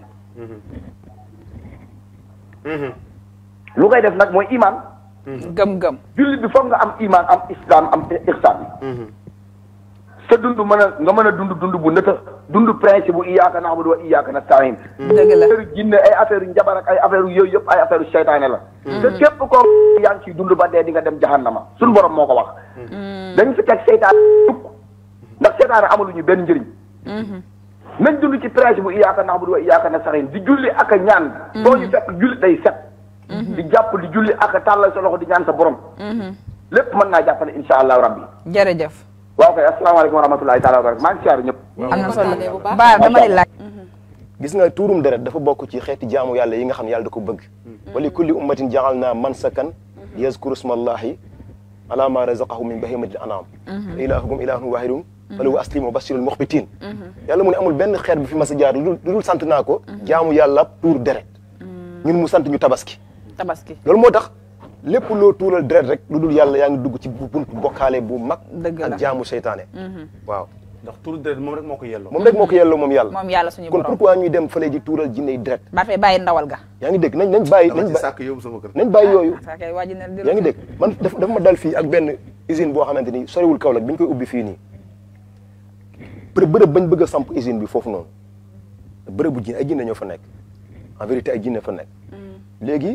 lu koy def nag mooy iman gëm-gëm jullit bi foog nga am iman am islam am ihsan sa dund mën a nga mën a dund dund bu nëta dund principe bu iyyaka na'budu wa iyyaka nasta'in dëgg la affaire jinne ay affaire njabar ak ay affaire yooyu yëpp ay affaire seytaane la te képp koo yaa ngi ciy dund ba dee di nga dem jahannama suñu borom moo ko wax dañ fi teg seytaane tukk ndax seytaane amaluñu benn njëriñ nañ dund ci principe bu iyyaka na'budu wa iyyaka nasta'in di julli ak a ñaan boo ñu fekk julli day set di jàpp di julli ak a tàllal sa loxo di ñaan sa borom lépp mën naa jàppale insha allahu rabbi jërëjëf waaw kay asalaamaaleykum wa rahmatulahi taala wa barakatu maa ngi siyaar ñëpp am na solo ba dama lay laaj gis nga tuurum deret dafa bokk ci xeeti jaamu yàlla yi nga xam ne yàlla da ko bëgg wa li kulli ummatin jaal naa mansakan yazkuru smallahi ala ma razaqahu min bahimatil anam ilahukum ilahun wahidun falahu aslimu wa bashirul muxbitin yàlla mu ne amul benn xeet bu fi mas a jaar lu dul sant naa ko jaamu yàlla tuur deret ñun mu sant ñu tabaski tabaski loolu moo tax lépp loo tuural deret rek lu dul yàlla yaa ngi dugg ci buntu bokkaale bu mag Dëgg la. ak jaamu seytaane waaw ndax turu deret moom rek moo ko yelloo. moom rek moo ko yelloo moom yàlla moom yàlla suñu kon borom pourquoi ñuy dem fële di tuural jinney deret ba fay bàyyi ndawal ga yaa ngi dégg nañ nañ bàyyi dama nañ ci ba sàkk yóbbu sama kër. nañ bàyyi yooyu saa kay waa ji ne yaa ngi dégg man daf dafa ma dal fii ak benn usine boo xamante ni soriwul Kaolack bi ñu koy ubbi fii nii bërëb bërëb bañ bëgg a samp usine bi foofu noonu bërëb bu jinne ay jinne ñoo fa nekk en vérité ay jinne fa nekk léegi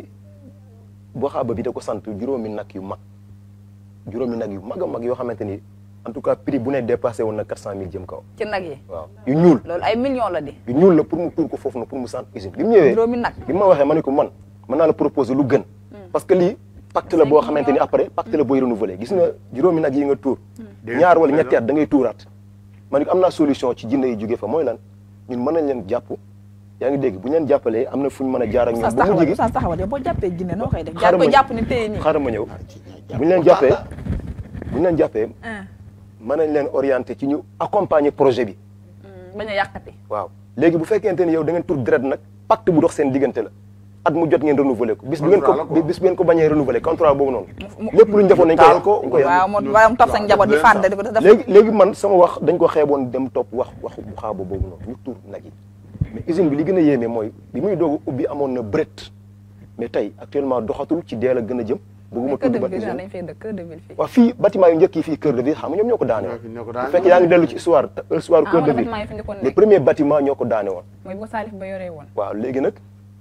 boo xaaba bi da ko sant juróomi nag yu mag juróomi nag yu mag a mag yoo xamante ni en tout cas prix bu ne dépassé woon na quatre cent mille jëm kaw ci nag yi waaw yu ñuul loolu ay millions la di yu ñuul la pour mu tuur ko foofu noonu pour mu sant usine bi mu ñëwee juróomi nag bi ma waxee ma ne ko man mën naa la proposer lu gën parce que lii pacte la boo xamante ni après pacte la booy renouveler gis nga juróomi nag yi nga tuur ñaar wala ñetti at da ngay tuuraat ma ne ko am naa solution ci jinne yi jóge fa mooy lan ñun mën nañ leen jàpp yaa ngi dégg bu ñu leen jàppalee am na fu ñu mën a jaar ak ñoom Oustaz ba mu taxawal jigi Oustaz taxawal yow boo jàppee jinne noo koy def jaar xaaral ko ma jàpp ni téye nii xaaral ma ñëw bu ñu leen jàppee bu ñu leen jàppee mën nañ leen orienté ci ñu accompagner projet bi bañ a yàqati waaw léegi bu fekkente ni yow da ngeen tur deret nag pacte bu dox seen diggante la at mu jot ngeen renouveler ko bis bu ngeen ko Contrat la quoi. bis bu ngeen ko bañee renouveler contrat boobu noonu lépp lu ñu defoon nañ ko taal ko. dañ ko yàq. waaw moo waaye mu topp sa njaboot di leen fànn sax. di ko def léegi léegi man sama wax dañ ko xeeboon dem topp wax waxu bu xaaba boobu noonu ñu tur nag yi mais usine bi li gën a yéeme mooy bi muy doog a ubbi amoon na bret mais tey actuellement doxatul ci deel a gën a jëm bëgguma kër tudd de ba ville usine dañ fay dëkk kër de ville fii waaw fii bâtiment yu njëkk yi fii cœur de ville xam nga ñoom ñoo ko daane woon ñoo ko bu daane fekkee yaa ngi dellu ci histoire histoire ah cœur de wala ville bâtiment yi fi njëkkoon les nekk premiers bâtiments ñoo ko daane woon mooy bu ko Salif ba yoree woon waaw léegi nag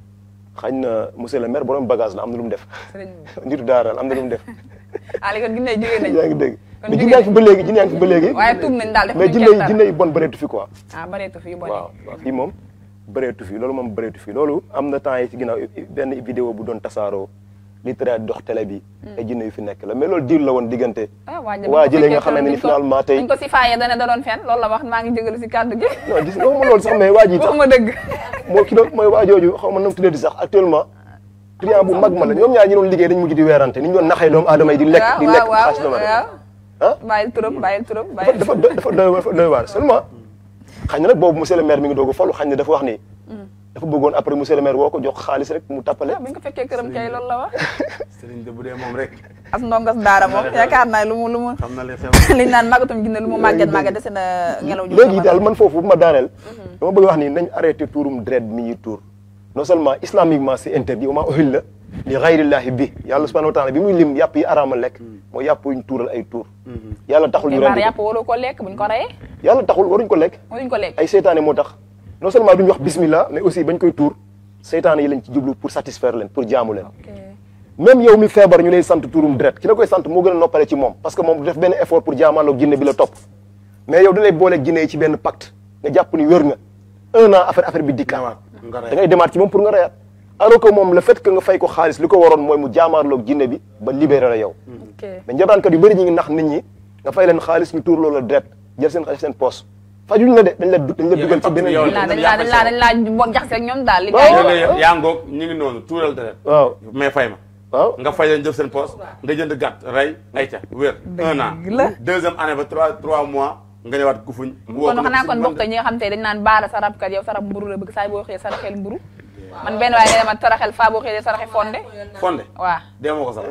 xañ na monsieur le maire borom bagage la am na lu mu def sëriñ bi nitu daara la am na lu mu def ah léegi kon ginne yi jógee nañ yaa ngi dégg kon mais jógee jinne yaa ngi fi ba léegi jinne yaa ngi fi ba léegi waaye tuub nañ daal def mais nañ jinne kenn yi dara. jinne yi bon bëreetu fi quoi ah bareetu fi yu bon waaw waaw fii moom bëreetu fi loolu moom bëreetu fi loolu am na temps yi ci ginnaaw benn vidéo bu doon tasaaroo li tere dox télé bi ay jinne yu fi nekk la mais loolu diir la woon diggante ah waa waa jëlee nga xamante ni finalement tey dañ ko si faayee dana da doon fen loolu la wax maa ngi jégalu si kàddu gi non gis nga waxuma loolu sax mais waa ji sax waxuma dëgg moo ki doon mooy waa jooju xaw ma nam tuddee di sax actuellement client bu mag ma la ñoom ñaar ñi doon liggéey dañ mujj di weerante ni ñu doon naxee doomu aadama yi di lekk di lekk waaw xaalis doomu waaw aadama waaw ah bàyyil turam bàyyil turam dafa bàyyil dafa dafa doy dafa doy waar seulement xañ na nag boobu monsieur le maire mi ngi doog a falu xañ na dafa wax ni dafa bëggoon après monsieur le maire woo ko jox xaalis rek mu tappale bu ñu ko fekkee këram kay loolu la wax Sëriñ de bu dee moom rek as ndongas daara moom yaakaar naa lu mu lu mu xam na li xew. liñ naan màggatum jinne lu mu màgget màgget dese na ngelaw ju léegi daal man foofu bu ma daaneel dama bëgg wax ni nañ arrêté tuurum deret mi ñuy tuur non seulement islamiquement c'est interdit wa maa uhilla li ghayrillahi bi yàlla subhanahu wa taala bi muy lim yàpp yi araama lekk mooy yàpp yuñ tuural ay tuur yàlla taxul ñu xibaar rendi yàpp waroo ko lekk buñ ko reyee yàlla taxul waruñ ko lekk waruñ ko lekk ay seytaane moo tax non seulement duñ wax bismillah mais aussi bañ koy tuur seytaane yi lañ ci jublu pour satisfaire leen pour jaamu leen même yow mi feebar ñu lay sant tuurum deret ki la koy sant moo gën a noppale ci moom parce que moom du def benn effort pour jaamaaloog jinne bi la topp mais yow da lay booleeg jinne yi ci benn pacte nga jàpp ni wér nga un an affaire affaire bi dikkaat nga da ngay demaat ci moom pour nga reyaat alors que moom le fait que nga fay ko xaalis li ko waroon mooy mu jaamaarloog jinne bi ba libéré la yow ok mais njabraankat yu bëri ñi ngi nax nit ñi nga fay leen xaalis ñu tuur loola deret jël seen xaalis seen poos fajuñ la de dañ la dañ la dugal ci beneen yow naa dañ laa dañ laa dañ laa bokk jaxase ak ñoom daal li Waaw. gars yi léegi yaa ngoog ñu ngi noonu tuural deret waaw mais fay ma waaw nga fay leen jël seen poste nga jënd gàtt rey ayca wér un an Dëgg la. deuxième année ba trois trois mois nga ñëwaat kufuñ woo kon ko xanaa si kon man bokk ñi nga xam te dañ naan baara sarab kat yow sarab mburu la bëgg saa boo xëyee saraxel mburu man benn waaye nga dema taraxel faa boo xëyee saraxe fonde fonde waaw dee ma ko sax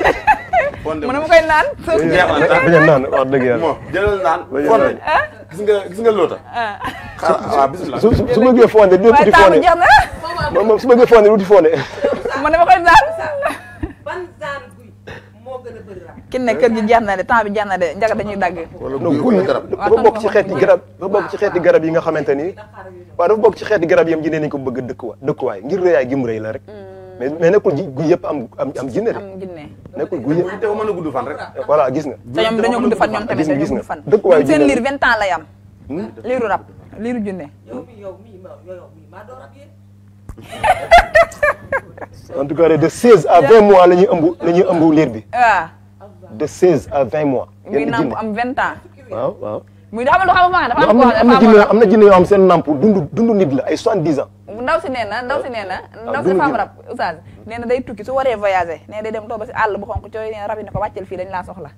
fonde mu ne ma koy naan jeex na tàkk. bañ a naan wax dëgg yàlla moo jëlal naan Bañ a fonde naan. gis nga gis nga loota xaaral waaw bisimilah su su su bëggee fonde dina waaye tuuti taamu fonde jeex na moom moom su bëggee fonde du tuuti fonde mu ne ma koy naan ban genre guy moo gën a kin ne kër gi jeex na de temps bi jeex na de njaga dañuy dagg non guy dafa bokk ci xeeti garab dafa bokk ci xeeti garab yi nga xamante ni waaw dafa bokk ci xeeti garab yi am jinne nañ ko bëgg a dëkkuwaay dëkkuwaay ngir rëyaay gi mu rëy la rek mais mais nekkul ji guy yëpp am am am jinne de am jinne nekkul guy yëpp te mën a gudd fan rek. voilà gis nga te ñoom dañoo gudd fan ñoom tamit gis nga dañoo gis nga gudd fan dëkkuwaay ñoom seen jinne liir vingt ans lay am liiru rab liiru junne en tout cas de 16 à 20 mois la ñuy ëmb la ñuy ëmb liir bi waaw de 16 à 20 mois muy yenn namp jinne am vingt ans waaw waaw muy xamal lu xamal ma dafa am am na am na jinne am na jinne yoo xam seen namp dund dund nit la ay 70 ans ndaw si nee na ndaw si nee na ndaw si dund femme gi. rab oustaz nee na day tukki su waree voyager nee na day dem toog ba si àll bu xonk cooy nee na rab yi ne ko wàcceel fii dañ laa soxla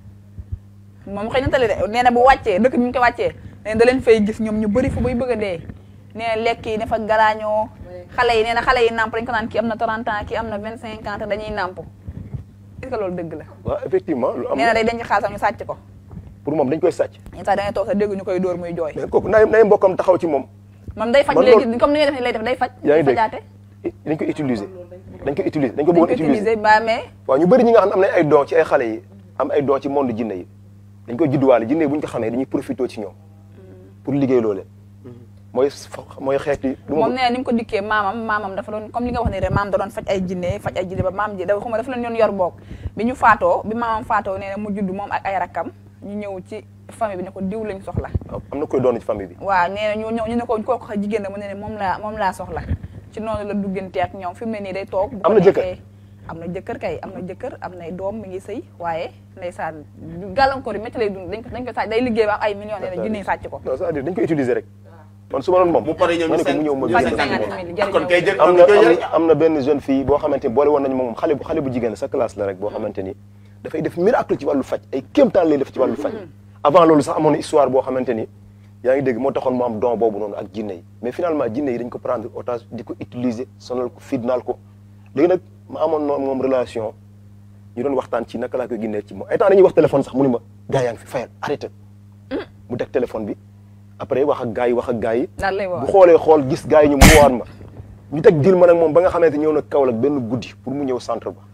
moom xëy na tali de nee na bu wàccee dëkk bi ñu ko wàccee nee na da leen fay gis ñoom ñu bëri fu bay bëgg a dee nee na lekk yi ne fa galaañoo xale yi nee na xale yi namp dañ ko naan kii am na 30 ans kii am na 25 ans te dañuy namp est-ce que loolu dëgg la waaw effectivement lu am nee na day denc xaalisam ñu sàcc ko pour moom dañ koy sàcc yenn saa da ngay toog sa dégg ñu koy dóor muy jooy mais kooku nay nay mbokkam taxaw ci moom moom day faj man léegi loolu- comme ni ngay def ni lay def day faj yaa ngi day dégg fajaate dañ ko utiliser dañ ko utiliser dañ ko dañ bëggoon ko utiliser utiliser ba mais waaw ñu bëri ñi nga xam ne am nañ ay don ci ay xale yi am ay don ci monde jinne yi dañ koy judduwaale jinne yi bu ñu ko xamee dañuy profité ci ñoom pour liggéey loole mooy mooy xeeti du ma moom nee na ni mu ko dikkee maamam maamam dafa doon comme li nga wax ni rek maam da doon faj ay jinne faj ay jinne ba maam ji dafa xuma dafa leen doon yor boog bi ñu faatoo bi maamam faatoo nee na mu judd moom ak ay rakkam ñu ñëw ci famille bi ne ko diw lañ soxla am na koy doon ci famille bi waaw nee na ñu ñëw ñu ne ko kooku xa jigéen la mu ne ne moom laa moom laa soxla ci noonu la duggante ak ñoom fi mu ne nii day toog bu ko Am na jëkkër? neexee- am na jëkkër kay am na jëkkër am nay doom mi ngi sëy waaye ndeysaan gàllankoor yi métti lay dund dañ ko dañ ko sàcc day liggéey ba am ay millions nee na jinne yi sàcc ko non c'est-à-dire dañ koy utiliser rek man su ma doon moom bu paree ñoom ma ñu ne ko mu ñëw ma cinq- gisee cinquante moom. mille jëriñoo kon kay jël am kon na kay am jël. na am na benn jeune fille boo xamante ni boole woon nañu moom xale bu xale bu jigéen sa classe la rek boo xamante ni dafay def miracle ci wàllu faj ay kéemtaan lay def ci wàllu faj avant loolu sax amoon na histoire boo xamante ni yaa ngi dégg moo taxoon mu am don boobu noonu ak jinne yi mais finalement jinne yi dañ ko prendre otage di ko utiliser sonal ko fitnaal ko léegi nag ma amoon noonu moom relation ñu doon waxtaan ci naka laa koy génnee ci moom ay temps dañuy wax téléphone sax mu ni ma gars yaa ngi fi fayal arrêté mu teg téléphone bi après wax ak gars yi wax ak gars yi daal lay woo bu xoolee xool gis gars yi ñu mu waar ma ñu teg dil ma nag moom ba nga xamante ñëw na Kaolack benn guddi pour mu ñëw centre ba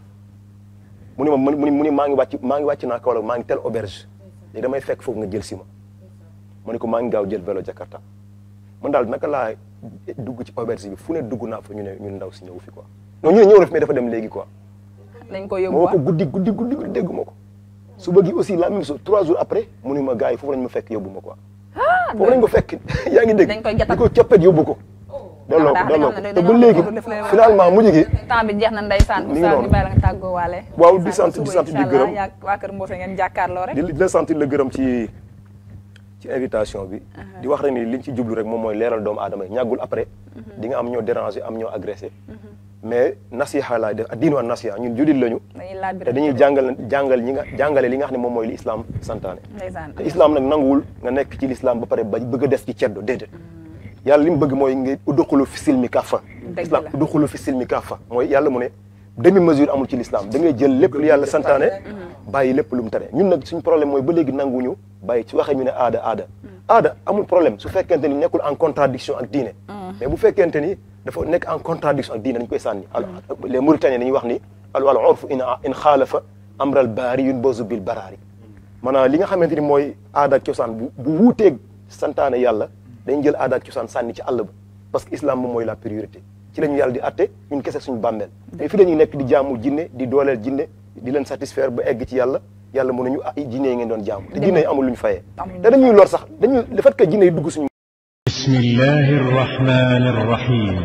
mu ni ma mu ni mu ni maa ngi wàcc maa ngi wàcc naa Kaolack maa ngi tel auberge léegi damay fekk foofu nga jël si ma ma ni ko maa ngi gaaw jël vélo Jakarta man daal naka laa dugg ci auberge bi fu ne dugg naa fa ñu ne ñun ndaw si ñëw fi quoi non ñu ne ñëw na fi mais dafa dem léegi quoi dañ ko ma yóbbu woo ko guddi guddi guddi guddi déggu ma ko suba gi aussi la même chose trois jours après mu ni ma gars yi foofu lañ ma fekk yóbbu ma quoi foofu lañ ko fekk yaa ngi dégg dañ koy jatal di ko coppet yóbbu ko delloo ko daa- delloo dañoo ko xam ne te ba dañoo léegi xam ne daf leen- finalement mujj gi temps bi jeex na ndeysaan Mi ngi oustaz noonu. ñu bàyyi la nga tàggoo waale Waaw, di sant- di sant di gërëm. yaa waa kër Mbose ngeen jàkkaarloo rek di di la sentir la gërëm ci ci invitation bi di wax rek ni liñ ci jublu rek moom mooy leeral doomu aadama yi ñàggul après di nga am ñoo déranger am ñoo agressé mais nasiha laay def diinu an nasiha ñun jullit lañu dañuy laaj te dañuy jàngal jàngal ñi nga jàngale li nga xam ne moom mooy li islam santaane ndeysaan te islam nag nanguwul nga nekk ci l'islam ba pare ba bëgg a des ci ceddo déedéet yàlla li mu bëgg mooy nga udduxulu fi silmi kaffa Dëgg islam la. udduxulu fi silmi kaffa mooy yàlla mu ne demi mesure amul ci l'islam da ngay jël lépp lu yàlla santaane bàyyi lépp lu mu tere ñun nag suñu problème mooy ba léegi nanguñu bàyyi ci waxee ñu ne aada aada aada amul problème su fekkente ni nekkul en contradiction ak diine mais bu fekkente ni dafa nekk en contradiction ak diine dañ koy sànni alors les Mauritaniens dañuy wax ni al al urfu in in xaalafa amral baari yun bozu bil baraari maanaam li nga xamante ni mooy aada ak cosaan bu bu wuuteeg santaane yàlla dañ jël aada ak cosaan sànni ci àll ba parce que islam moom mooy la priorité ci la ñu yàlla di atte ñun kese suñu bàmmeel mais fi la ñuy nekk di jaamu jinne di dooleel jinne di leen satisfaire ba egg ci yàlla yàlla mën nañu ah jinne yi ngeen doon jaamu te jinne yi amul lu ñu fayee te dañuy lor sax dañuy le fait que jinne yi dugg suñu بسم الله الرحمن الرحيم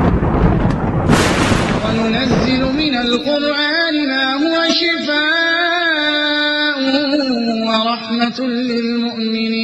وننزل من القرآن ما هو شفاء ورحمة للمؤمنين